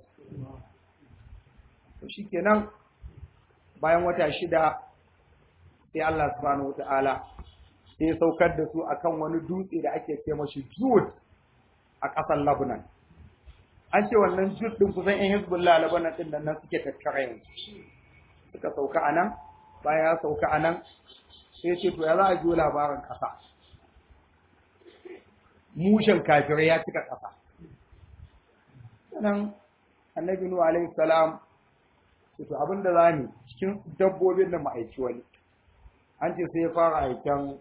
Speaker 1: to shikenan bayan wata shida sai Allah subhanahu wata'ala sai ya saukar da su akan wani dutse da ake ce mashi Jud a ƙasar Lebanon an ce wannan Jud din kusan ƴan Hezbollah Lebanon din nan suke tattara yanzu suka sauka anan bayan ya sauka anan sai ce to ya za a jiyo labarin ƙasa mushen kafirai ya cika ƙasa sannan annabi nuhu alaihi salam ce to abinda za ni cikin dabbobin da ma'aiki wani an ce sai ya fara aiken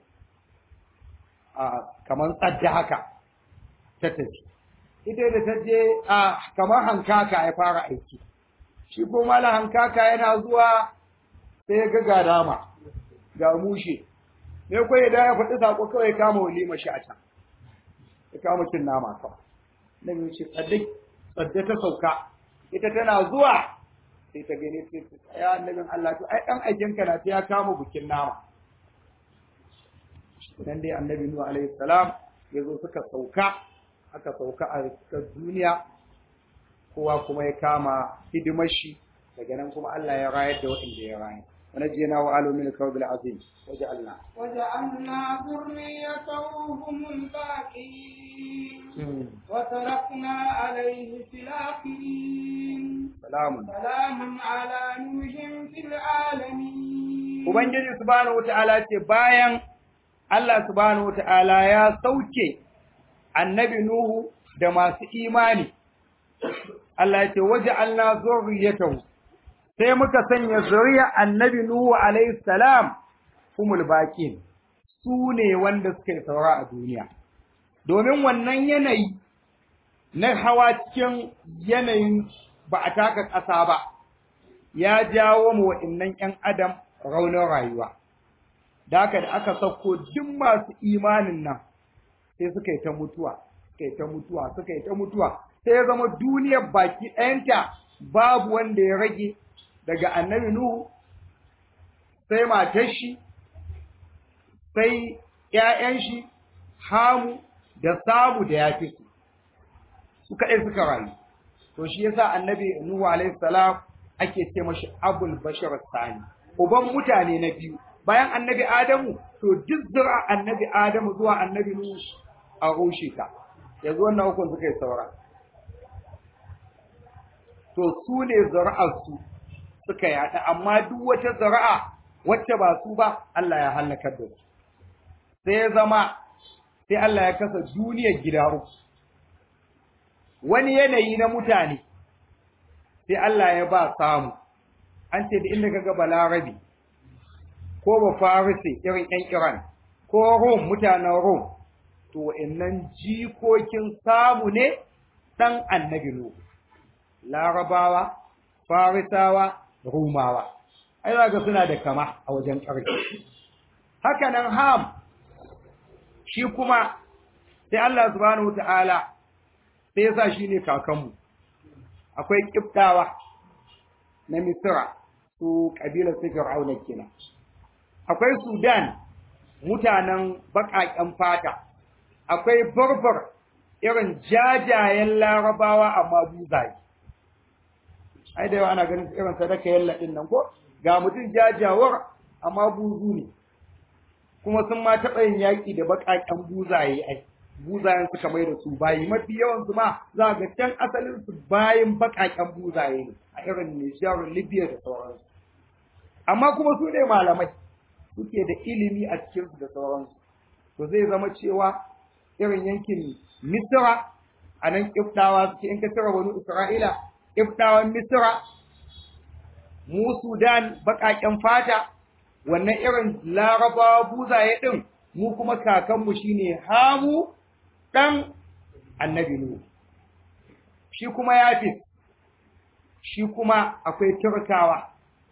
Speaker 1: a kamar tsadda haka ta tafi ita da ta je a kamar hankaka ya fara aiki shi ko mala hankaka yana zuwa sai ya ga ga dama ga mushe ne ko ya da ya faɗi sako kawai ya kama walima shi a can ya kama cin nama kawai na biyu ce tsadda tsadda ta sauka ita tana zuwa sai ta gani sai ta tsaya annabin Allah to ai dan aikinka na ta ya kama bukin nama dan dai annabi Nuhu alaihi salam ya zo suka sauka aka sauka a duniya kowa kuma ya kama hidimar shi daga nan kuma Allah ya rayar da waɗanda ya rayar ونجينا وآله من الكرب العظيم وجعلنا
Speaker 2: وجعلنا ذريته هم الباقين وتركنا عليه في الآخرين
Speaker 1: سلام
Speaker 2: سلام على نوح في العالمين
Speaker 1: Ubangiji subhanahu wata'ala ce bayan Allah subhanahu wata'ala ya sauke annabi Nuhu da masu imani Allah ya ce waje Allah zurriyatahu sai muka sanya zuriya annabi Nuhu alayhi salam humul baqin su ne wanda suka yi saura a duniya domin wannan yanayi na hawa cikin yanayin ba a taka ƙasa ba ya jawo mu wa'annan ƴan adam raunin rayuwa da haka da aka sauko duk masu imanin nan sai suka yi ta mutuwa suka yi ta mutuwa suka yi ta mutuwa sai ya zama duniyar baki ɗayanta babu wanda ya rage daga annabi Nuhu sai matar shi sai ‘ya'yan shi Hamu da samu da yafi su su kaɗai suka rayu to shi yasa annabi nuhu alaihi salam ake ce mashi abul bashar sani uban mutane na biyu bayan annabi adamu to duk zura annabi adamu zuwa annabi nuhu a rushe ta yanzu wannan hukun suka yi saura to su ne zuri'arsu suka yada amma duk wata zuri'a wacce ba su ba Allah ya halakar da su sai ya zama sai Allah ya kasa duniyar gida uku wani yanayi na mutane sai Allah ya ba samu an ce da inda kaga balarabi ko ba farisi irin yan iran ko rom mutanen rom to wa'annan jikokin samu ne dan annabi nuhu larabawa farisawa rumawa ai ga suna da kama a wajen ƙarfi haka nan ham shi kuma sai Allah subhanahu wataala sai yasa shine kakanmu akwai kiftawa na misra su kabilar su fir'auna kenan akwai sudan mutanen baƙaƙen fata akwai barbar irin jajayen larabawa amma buzaye ai da yawa ana ganin irin sadaka yalla din nan ko ga mutum jajawar amma buzu ne kuma sun ma taɓa yin yaƙi da baƙaƙen buzaye ai buzayen suka mai da su bayi mafi yawan su ma za ga can asalin su bayin baƙaƙen buzaye ne a irin Nijar Libya da sauransu amma kuma su ne malamai suke da ilimi a cikin su da sauransu to zai zama cewa irin yankin Misra a nan Kiftawa suke in ka cire wani Isra'ila Kiftawan Misra mu Sudan baƙaƙen fata wannan irin larabawa buzaye ɗin mu kuma kakanmu shine hamu ɗan annabi Nuhu shi kuma Yafis shi kuma akwai Turkawa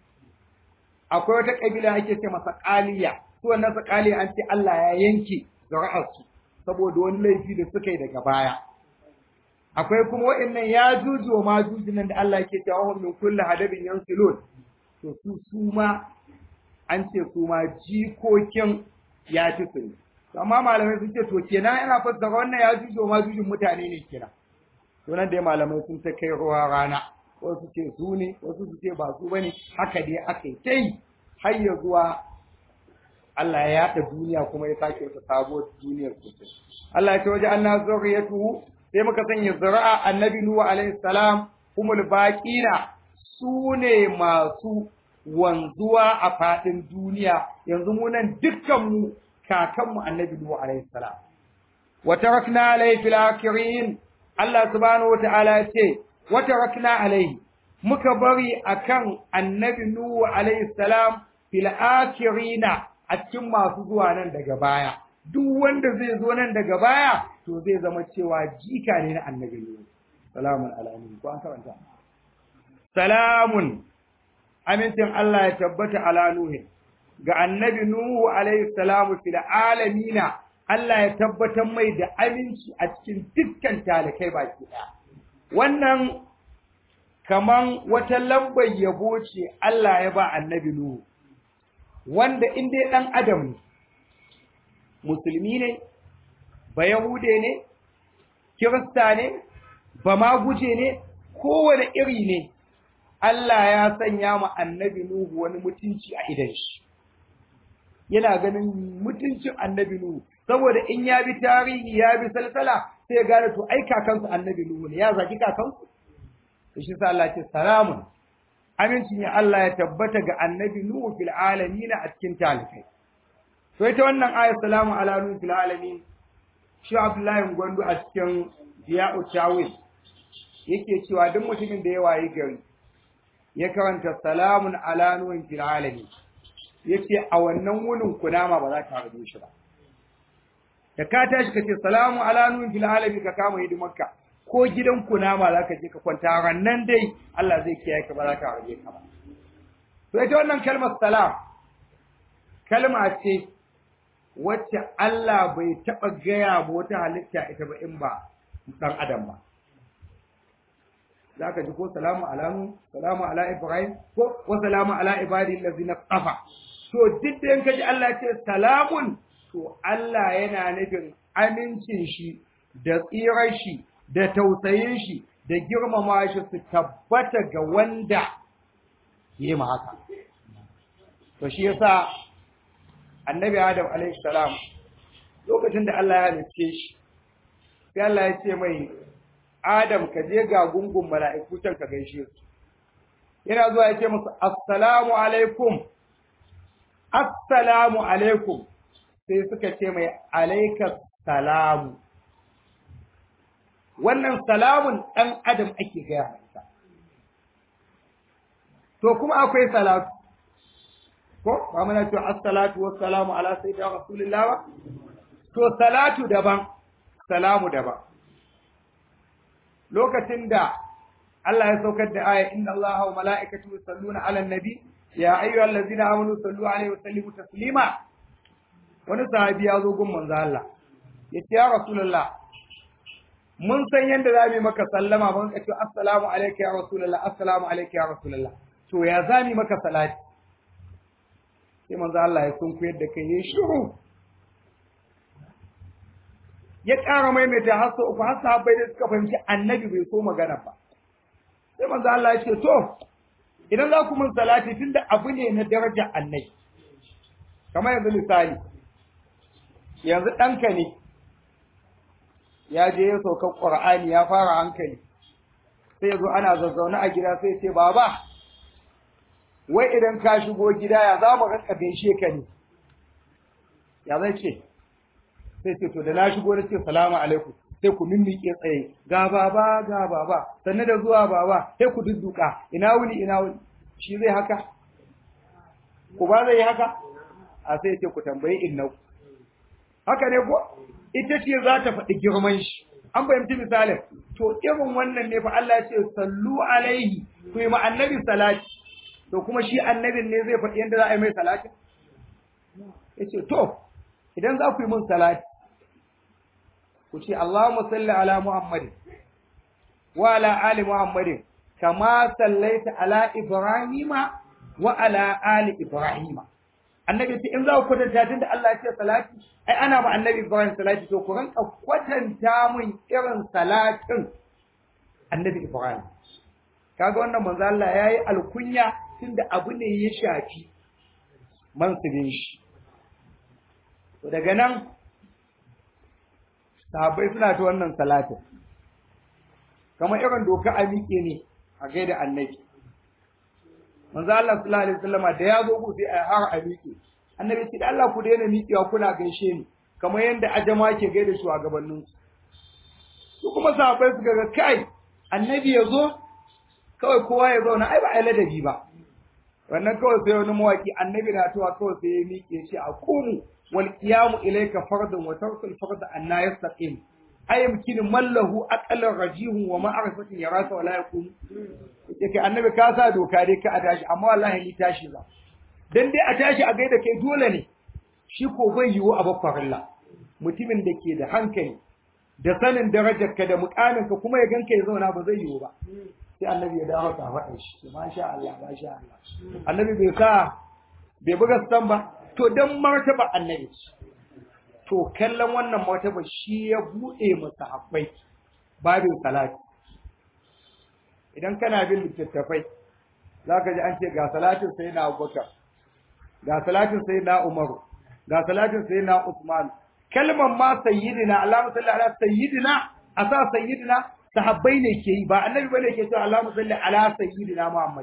Speaker 1: akwai wata ƙabila ake ce masa ƙaliya su wannan ƙaliya an ce Allah ya yanke zuri'arsu saboda wani laifi da suka yi daga baya akwai kuma waɗannan ya juju ma juju nan da Allah yake cewa hum min kulli hadabin yansilun to su su ma an ce su ma jikokin ya ci su ne amma malamai sun ce to kenan yana fassara wannan ya juju ma jujun mutane ne kenan to nan dai malamai sun ta kai ruwa rana wasu ce su ne wasu su ce ba su bane haka dai aka yi ta yi har ya zuwa Allah ya yaɗa duniya kuma ya sake wata sabuwar duniyar sosai Allah ya ce waje an na zuriyatu sai muka sanya zuri'a annabi Nuhu alaihi salam humul baqina su ne masu wanzuwa a faɗin duniya yanzu mu nan dukkan mu kakanmu annabi Nuhu alaihi salam wa tarakna alaihi fil akhirin Allah subhanahu wataala ya ce wa tarakna alaihi muka bari akan annabi Nuhu alaihi salam fil akhirina a cikin masu zuwa nan daga baya duk wanda zai zo nan daga baya to zai zama cewa jika ne na annabi Nuhu salamun alamin ko an karanta salamun amincin Allah ya tabbata ala Nuhu ga annabi Nuhu alaihi salamu fil alamina Allah ya tabbatar mai da aminci a cikin dukkan talakai baki ɗaya wannan kaman wata lambar yabo ce Allah ya ba annabi Nuhu wanda in dai ɗan adam ne musulmi ne ba yahude ne kirista ne ba ma guje ne kowane iri ne Allah ya sanya ma annabi Nuhu wani mutunci a idan shi yana ganin mutuncin annabi Nuhu saboda in ya bi tarihi ya bi salsala sai ya gane to ai kakansu annabi Nuhu ne ya zaki kakansu to shi sa Allah ce salamun aminci ne Allah ya tabbata ga annabi Nuhu fil alamin a cikin talikai to ita wannan ayat salamu ala nuhu fil alamin shi Abdullahi Gwandu a cikin Diya'u Tawil yake cewa duk mutumin da ya wayi gari ya karanta salamun ala nuhu fil alamin yace a wannan wunin kunama ba za ta harbe shi ba da ka tashi ka ce salamu ala nuhu fil alamin ka kama hidimarka ko gidan kunama za ka je ka kwanta rannan dai Allah zai kiyaye ka ba za ka harbe ka ba to ita wannan kalmar salam kalma ce wacce Allah bai taɓa gaya ba wata halitta ita ba in ba ɗan adam ba. Za ka ji ko salamu alamu, salamu ala Ibrahim, ko wa salamu ala ibadi lazi na tsafa. To duk da yanka ji Allah ce salamun to Allah yana nufin amincin shi da tsirar shi da tausayin shi da girmama shi su tabbata ga wanda yi ma haka to shi yasa annabi Adam alaihi salam lokacin da Allah ya halicce shi sai Allah ya ce mai Adam ka je ga gungun mala'iku can ka gaishe su yana zuwa ya ce musu assalamu alaikum assalamu alaikum sai suka ce mai alaika salamu wannan salamun ɗan adam ake gaya masa to kuma akwai salatu ko ba muna cewa assalatu wassalamu ala sayyidina rasulillah ba to salatu daban salamu daban lokacin da Allah ya saukar da aya inna Allaha wa mala'ikatahu yusalluna 'alan nabi ya ayyuhallazina amanu sallu 'alaihi wa sallimu taslima wani sahabi ya zo gun manzo Allah yace ya rasulullah mun san yanda za mu yi maka sallama mun ka ce assalamu alayka ya rasulullah assalamu alayka ya rasulullah to ya za mu maka salati sai manzo Allah ya sunkuyar da kai ya shiru ya ƙara maimaita har sau uku har sahabbai da suka fahimci annabi bai so magana ba sai manzo Allah ya ce to idan za ku mun salati tunda abu ne na darajar annabi kamar yanzu misali yanzu ɗanka ne ya je ya sauka ƙur'ani ya fara hankali sai ya zo ana zazzaune a gida sai ce baba wai idan ka shigo gida ya za mu rinka gaishe ka ne ya zai ce sai ce to da na shigo na ce salamu alaikum sai ku mimmiƙe tsaye ga baba ga baba sannan da zuwa baba sai ku dudduka ina wuni ina wuni shi zai haka ku ba zai yi haka a sai ce ku tambayi innau haka ne ko ita ce za ta faɗi girman shi an fahimci misalin to irin wannan ne fa Allah ya ce sallu alaihi ku yi ma annabi salati to kuma shi annabin ne zai faɗi yadda za a yi mai salati ya ce to idan za ku yi mun salati ku ce Allahumma salli ala Muhammadin wa ala ali Muhammadin kama sallaita ala Ibrahima wa ala ali Ibrahima annabi ce in za ku kwatanta tunda Allah ya ce salati ai ana ma annabi Ibrahim salati to ku ranka kwatanta mun irin salatin annabi Ibrahim kaga wannan manzo Allah yayi alkunya tunda abu ne ya shafi mansubin shi to daga nan sahabbai suna ta wannan salatin kamar irin doka a miƙe ne a gaida annabi manzo Allah sallallahu alaihi wasallama da ya zo ku sai a har a miƙe annabi ce da Allah ku daina miƙewa kuna gaishe ni kamar yadda ajama ke gaida shugabannin su su kuma sahabbai suka ga kai annabi ya zo kawai kowa ya zauna ai ba ai ladabi ba wannan kawai sai wani mawaki annabi na tuwa kawai sai ya miƙe shi a kumu wal qiyamu ilayka fardun wa tarkul farda anna yastaqim ay yumkin mallahu aqalan rajihun wa ma'rifatin yarasa wa la yakun yake annabi ka sa doka dai ka a tashi amma wallahi ni tashi ba dan dai a tashi a gaida kai dole ne shi ko bai yiwu a bakwarilla mutumin da ke da hankali da sanin darajarka da mukaminka kuma ya ganka ya zauna ba zai yiwu ba sai annabi ya dawo ka faɗa shi masha Allah masha Allah annabi bai sa bai buga stan ba to dan martaba annabi to kallon wannan martaba shi ya buɗe masa habbai babin salati idan kana bin littattafai zaka ji an ce ga salatin sayyidina Abubakar ga salatin sayyidina Umaru ga salatin sayyidina Usman kalmar ma sayyidina Allahumma salli ala sayyidina asa sayyidina sahabbai ne ke yi ba annabi bane ke cewa Allahumma salli ala sayyidina Muhammad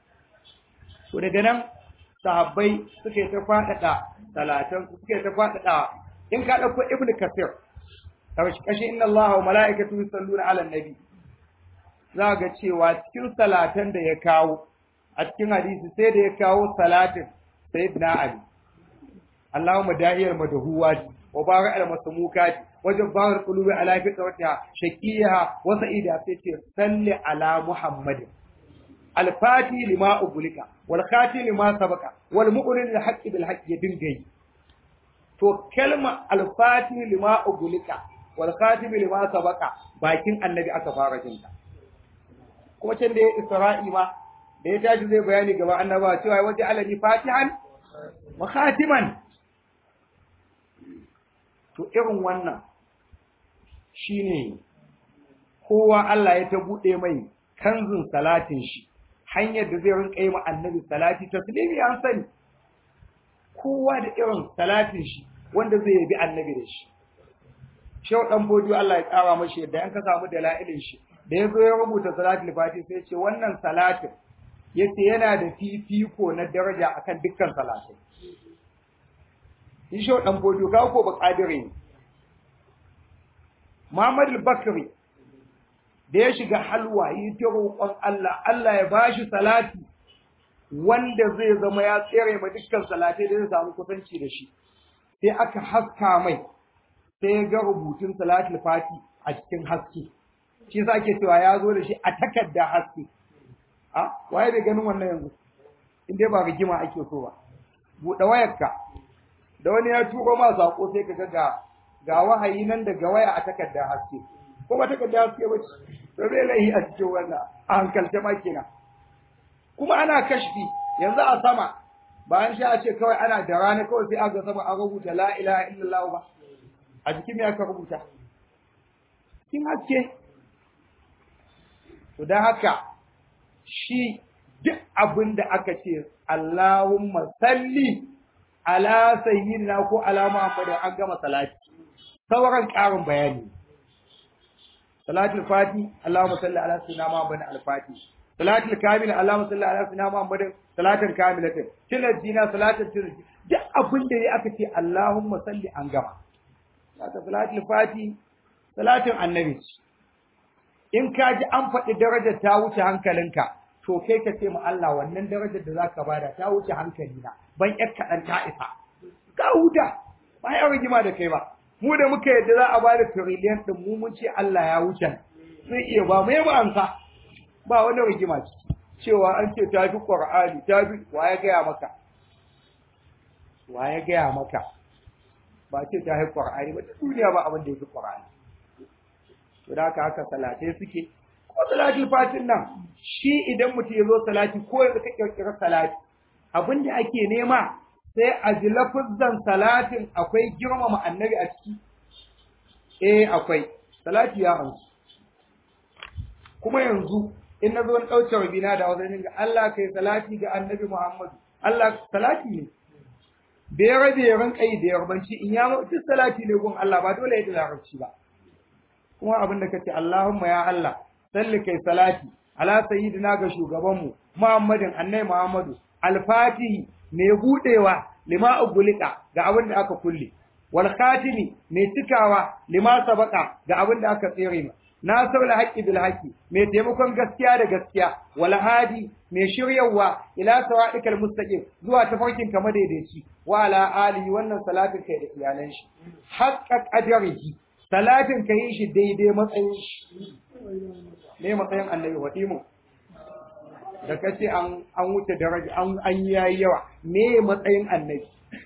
Speaker 1: to daga nan sahabbai suke ta fadada salatan suke ta fadada in ka dauko ibnu kasir kashi kashi inna Allaha wa mala'ikatahu yusalluna ala nabi za ga cewa cikin salatan da ya kawo a cikin hadisi sai da ya kawo salatin sayyidina Ali Allahumma da'iyar madahuwati wa barik al masmukati wajen bawar kulubi ala fitratiha shaqiyaha wa sa'ida sai ce salli ala muhammadin al-fati lima ubulika wal khati lima sabaka wal mu'min lil haqqi bil haqqi dingai to kalma al-fati lima ubulika wal khatim lima sabaka bakin annabi aka fara jinta kuma can da ya isra'i ma da ya tashi zai bayani gaba annaba cewa waje alani fatihan wa khatiman to irin wannan shine kowa Allah ya ta buɗe mai kanzun salatin shi hanyar da zai rinka yi ma annabi salati taslimi an sani kowa da irin salatin shi wanda zai yabi annabi da shi Shehu dan bodiyo Allah ya tsara mashi yadda an ka samu dalailin shi da ya zo ya rubuta salatul fati sai ce wannan salatin yace yana da fifiko na daraja akan dukkan salatai shi Shehu dan bodiyo ga ko ba kadire ne Muhammad al-Bakri da ya shiga halwa yi ta roƙon Allah Allah ya bashi salati wanda zai zama ya tsere ma dukkan salatai da zai samu kusanci da shi sai aka haska mai sai ya ga rubutun salatul fati a cikin haske shi yasa ake cewa ya zo da shi a takarda haske a waye bai ganin wannan yanzu in dai ba rigima ake so ba buɗe wayarka da wani ya turo ma sako sai ka ga ga wahayi nan daga waya a takarda haske ko ba takarda haske ba ce to bai lahi a cikin wannan a hankalce ma kenan kuma ana kashfi yanzu a sama bayan sha a ce kawai ana da rana kawai sai aga sama an rubuta la ilaha illallah ba a jikin me aka rubuta cikin haske to dan haka shi duk abin da aka ce Allahumma salli ala sayyidina ko ala Muhammad an gama salati sauran ƙarin bayani salatul fati Allahumma salli ala sayyidina Muhammad al-fati salatul kamil Allahumma salli ala sayyidina Muhammad salatan kamilatin tilajina salatul tilajina duk abin da ya aka ce Allahumma salli an gama Sata salatul fati, salatin annabi In ka ji an faɗi darajar ta wuce hankalinka, to kai ka ce ma Allah wannan darajar da za ka bada ta wuce hankalina, ban ƴar kaɗan ta isa. Ka huta, ba ya rigima da kai ba. Mu da muka yadda za a ba da tiriliyan ɗin mu mun ce Allah ya wuce. Sai iya ba mu ba ansa. Ba wani rigima ciki. Cewa an ce ta fi Ƙur'ani, ta fi wa ya gaya maka. Wa ya gaya maka. ba ce ta haifi Qur'ani ba duniya ba abin da yake Qur'ani to da haka haka salatai suke ko salatul fatin nan shi idan mutum ya zo salati ko yanzu ka kirkira salati abin da ake nema sai a ji lafuzzan salatin akwai girmama annabi a ciki eh akwai salati ya amsu kuma yanzu in na zo na ɗauke rabina da wajen ga Allah kai salati ga annabi Muhammadu Allah salati ne bai rabe ya rinka yi da yarbanci in ya duk salati ne gun Allah ba dole ya da larabci ba kuma abin da kace Allahumma ya Allah salli kai salati ala sayyidina ga shugabanmu Muhammadin annai Muhammadu al-fatihi mai budewa lima ugulika ga abin da aka kulle wal khatimi mai cikawa lima sabaka ga abin da aka tsere ma nasirul haqqi bil haqqi mai taimakon gaskiya da gaskiya wal hadi mai shiryawa ila sawadikal mustaqim zuwa tafarkin ka madaidaici wa ala alihi wannan salatin kai da iyalan shi haqqa qadarihi salatin kai shi daidai matsayin shi ne matsayin annabi wadimu da kace an an wuce daraja an an yayi yawa me matsayin annabi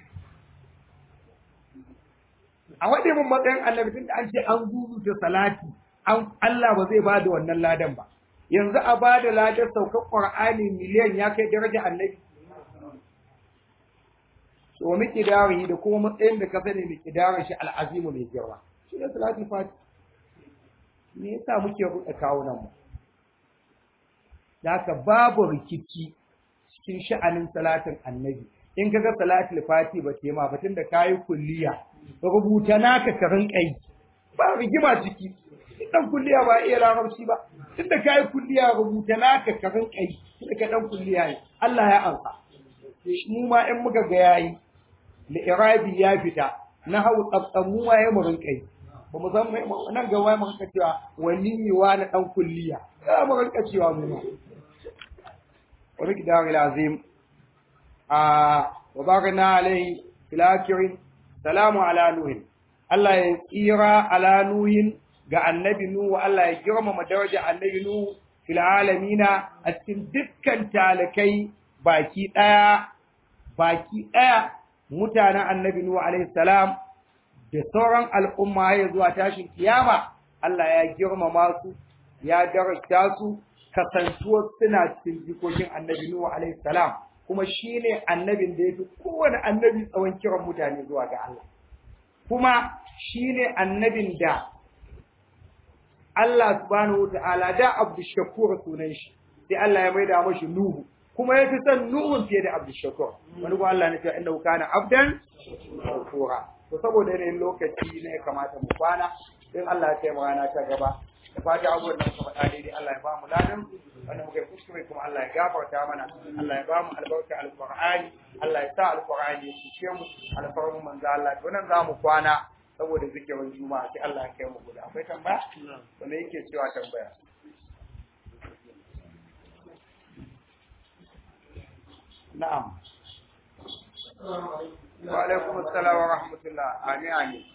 Speaker 1: a wade mun matsayin annabi tunda an ce an zuzuta salati an Allah ba zai bada wannan ladan ba yanzu a bada ladan saukar Qur'ani miliyan ya kai daraja annabi to miki dawi da kuma matsayin da ka sani miki dawo shi al'azimu mai girma shi ne salatul fati me yasa muke ruɗa kawunan mu haka babu rikici cikin sha'anin salatin annabi in kaga salatul fati ba ce ma batun da kayi kulliya rubuta naka ka rinka yi ba rigima ciki dan kulliya ba iya larabci ba tunda kai kulliya rubuta naka ka rinka yi tunda ka dan kulliya ne Allah ya ansa mu ma in muka ga yayi da irabi ya fita na hau tsatsan mu ma ya mu rinka yi ba mu san nan ga wai muka cewa wani wa na dan kulliya ya mu rinka cewa mu ma wa miqdar azim a wa barna alai fil akhirin salamu ala nuhin Allah ya tsira ala nuhin ga annabi Nuhu Allah ya girmama daraja annabi Nuhu fil alamina a cikin dukkan talakai baki daya baki daya mutanen annabi Nuhu alaihi salam da sauran al'umma ya zuwa tashin kiyama Allah ya girmama su ya daraja su kasantuwar suna cikin jikokin annabi Nuhu alaihi salam kuma shine annabin da yafi kowane annabi tsawon kiran mutane zuwa ga Allah kuma shine annabin da Allah subhanahu wataala da Abdul Shakur sunan shi sai Allah ya maida mashi Nuhu kuma ya fi son Nuhun fiye da Abdul Shakur wani kuma Allah ne cewa innahu kana abdan shakura to saboda yanayin lokaci ne ya kamata mu kwana in Allah ya kai mu rana ta gaba da fata abubuwan da muka faɗa daidai Allah ya ba mu ladan wanda muka yi kuskure kuma Allah ya gafarta mana Allah ya ba mu albarka alqur'ani Allah ya sa alqur'ani ya cike mu alfarmu manzo Allah to nan za mu kwana saboda zikirin juma'a sai Allah ya kai mu guda akwai tambaya wanda yake cewa tambaya na'am wa alaikum assalam wa rahmatullah amin amin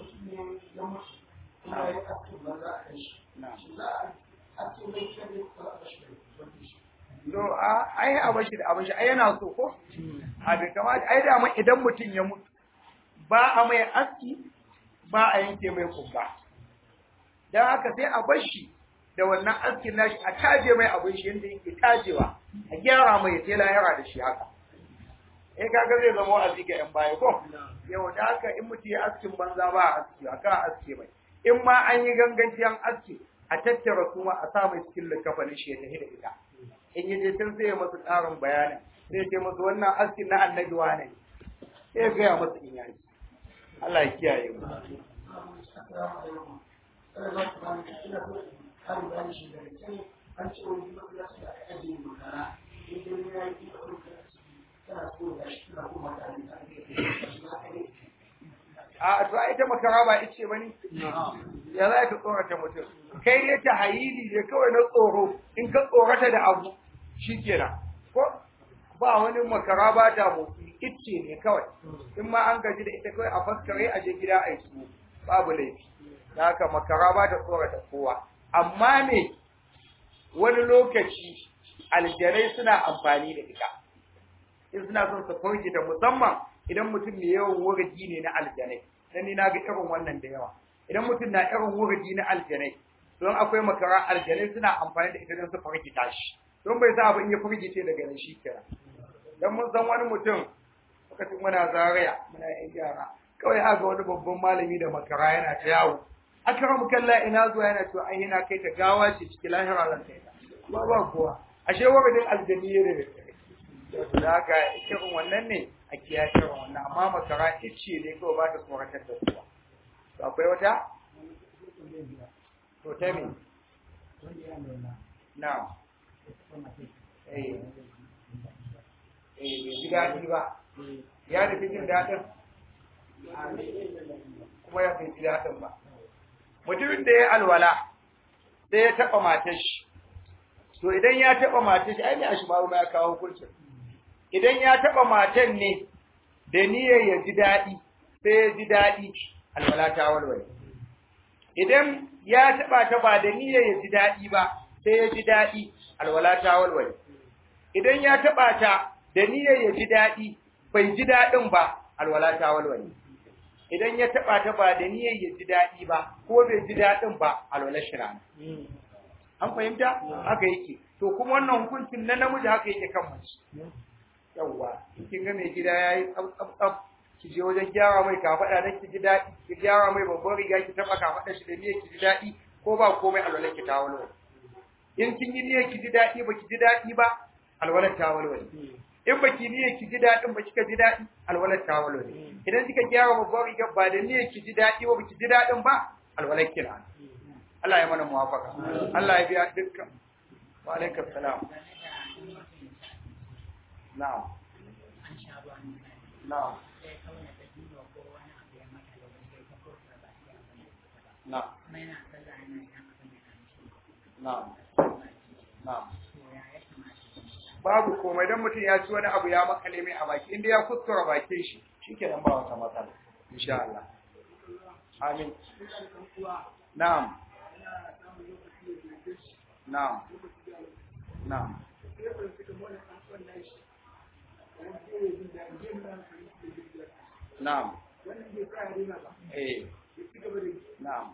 Speaker 1: No, ai a bashi da abin shi, ai yana so ko? A bai kamata, ai da idan mutum ya mutu, ba a mai aski, ba a yanke mai kumba. Don haka sai a bashi da wannan askin nashi a taje mai abin shi yadda yake tajewa, a gyara mai ya tela yara da shi haka. Eh kaga zai zama wa'azi ga 'yan baya ko? Yau da haka in mutum ya askin banza ba a aski, a kan aske mai. in ma an yi ganganci an aske a tattara kuma a sa mai cikin likafanin shi ya tafi da ita in yi je can sai ya masu ƙarin bayanin sai ce masu wannan aski na annabi wane sai ya gaya masu in yaji Allah ya kiyaye mu a to ai ta makara ba ice bane ya za ka tsorata mutum kai ne ta hayili ne kawai na tsoro in ka tsorata da abu shikenan ko ba wani makara ba ta motsi ice ne kawai in ma an gaji da ita kawai a faskare a je gida a yi su babu laifi da haka makara ba ta tsorata kowa amma ne wani lokaci aljanai suna amfani da ita in suna son su fargita musamman idan mutum mai yawan wurgi ne na aljanai dan ni na ga irin wannan da yawa idan mutum na irin wurgi na aljanai don akwai makara aljanai suna amfani da ita don su fargita shi don bai sa abin ya fargice daga nan shi kira dan mun san wani mutum lokacin muna zaraya muna yan yara kawai aka wani babban malami da makara yana ta yawo akram kalla ina zuwa yana cewa ai ina kai ta gawa ce cikin lahira zan kai ta ba ba kowa ashe wuridin aljani ne da haka irin wannan ne a kiyaye irin wannan amma makara ice ne kawai ba ta tsoratar da kowa to akwai wata to ta me na eh eh bai ji daɗi ba ya nufi jin daɗin kuma ya bai ji daɗin ba mutumin da ya alwala sai ya taɓa matar shi to idan ya taɓa matar shi ai ne a shi ma ya kawo hukuncin idan ya taɓa matan ne da niyyar ya ji daɗi sai ya ji daɗi alwala ta walwale idan ya taɓa ta ba da niyyar ya ji daɗi ba sai ya ji daɗi alwala ta walwale idan ya taɓa ta da niyyar ya ji daɗi bai ji daɗin ba alwala ta walwale idan ya taɓa ta ba da niyyar ya ji daɗi ba ko bai ji daɗin ba alwala shi rana an fahimta haka yake to kuma wannan hukuncin na namiji haka yake kan mace yawwa kin ga mai gida yayi tsaf tsaf ki je wajen gyara mai kafada dan ki ji daɗi ki gyara mai babban riga ki taba kafada shi da niyyar ki ji daɗi ko ba komai alwalar ki ta walwala in kin yi niyyar ki ji daɗi ba ki ji daɗi ba alwalar ta walwala in ba ki niyyar ki ji daɗin ba kika ji daɗi alwalar ta walwala idan kika gyara babban riga ba da niyyar ki ji daɗi ba ki ji daɗin ba alwalar ki na Allah ya mana muwafaka Allah ya biya dukkan wa alaikum salam na'am na'am na'am na'am na'am babu komai dan mutum ya ci wani abu ya makale mai a baki inda ya kuskura bakin shi shikenan ba wata matsala insha Allah amin na'am na'am na'am na'am eh na'am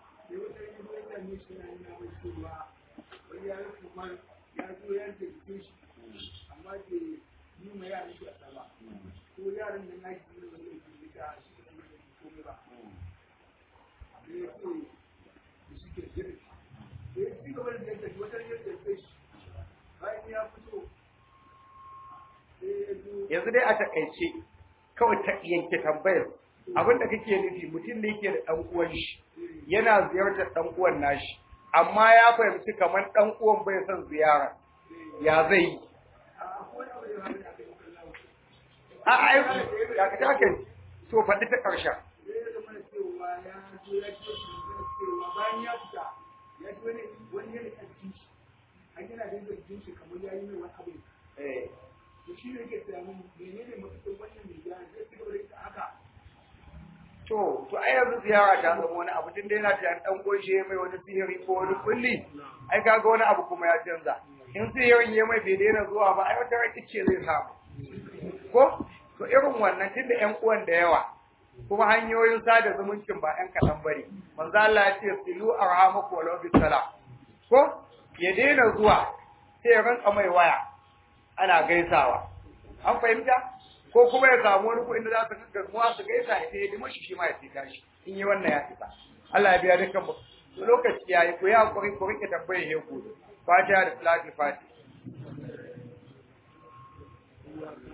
Speaker 2: amma ke yi ma yaran shi a tsaba ko yaran da na shi ne wani ke da shi da kuma ba sai ya ce da shi ke jirgi da ya ci gaba da yadda shi wata yadda ya kai shi bayan ya fito sai ya zo
Speaker 1: yanzu dai a takaice kawai ta yanke tambayar abin da kake nufi mutum ne yake da dan uwan shi yana ziyartar dan uwan nashi amma ya fahimci kamar dan uwan bai son ziyara ya zai yi
Speaker 2: a akwai abu da ya hana a kai kallon
Speaker 1: a ai ya ka take to faɗi ta ƙarshen
Speaker 2: sai ya zama da cewa ya zo ya ce shi da cewa bayan ya fita ya ji wani wani yana a jikin shi an yana da yadda jikin shi kamar ya yi mai wani abu
Speaker 1: eh
Speaker 2: to shi ne yake tunanin menene mafisar wannan mai gyara zai ci gaba da ita haka
Speaker 1: to to ai yanzu ziyara ta zama wani abu tun da yana tunanin dan uwan shi ya mai wani sihiri ko wani kulli ai kaga wani abu kuma ya canza in sihirin ya mai bai daina zuwa ba ai wata rai ce zai samu ko to irin wannan tunda ƴan uwan da yawa kuma hanyoyin sada zumuncin ba ƴan kaɗan bane manzo Allah ya ce silu arhamaku walau bis salam ko ya daina zuwa sai ya rinka mai waya ana gaisawa an fahimta ko kuma ya samu wani ko inda za su gaggawa su gaisa ya sai ya shi shi ma ya tsika shi in yi wannan ya fita Allah ya biya dukkan mu lokaci yayi ko ya hakuri ko rike tambayar ya ku fatiha da salatul fatiha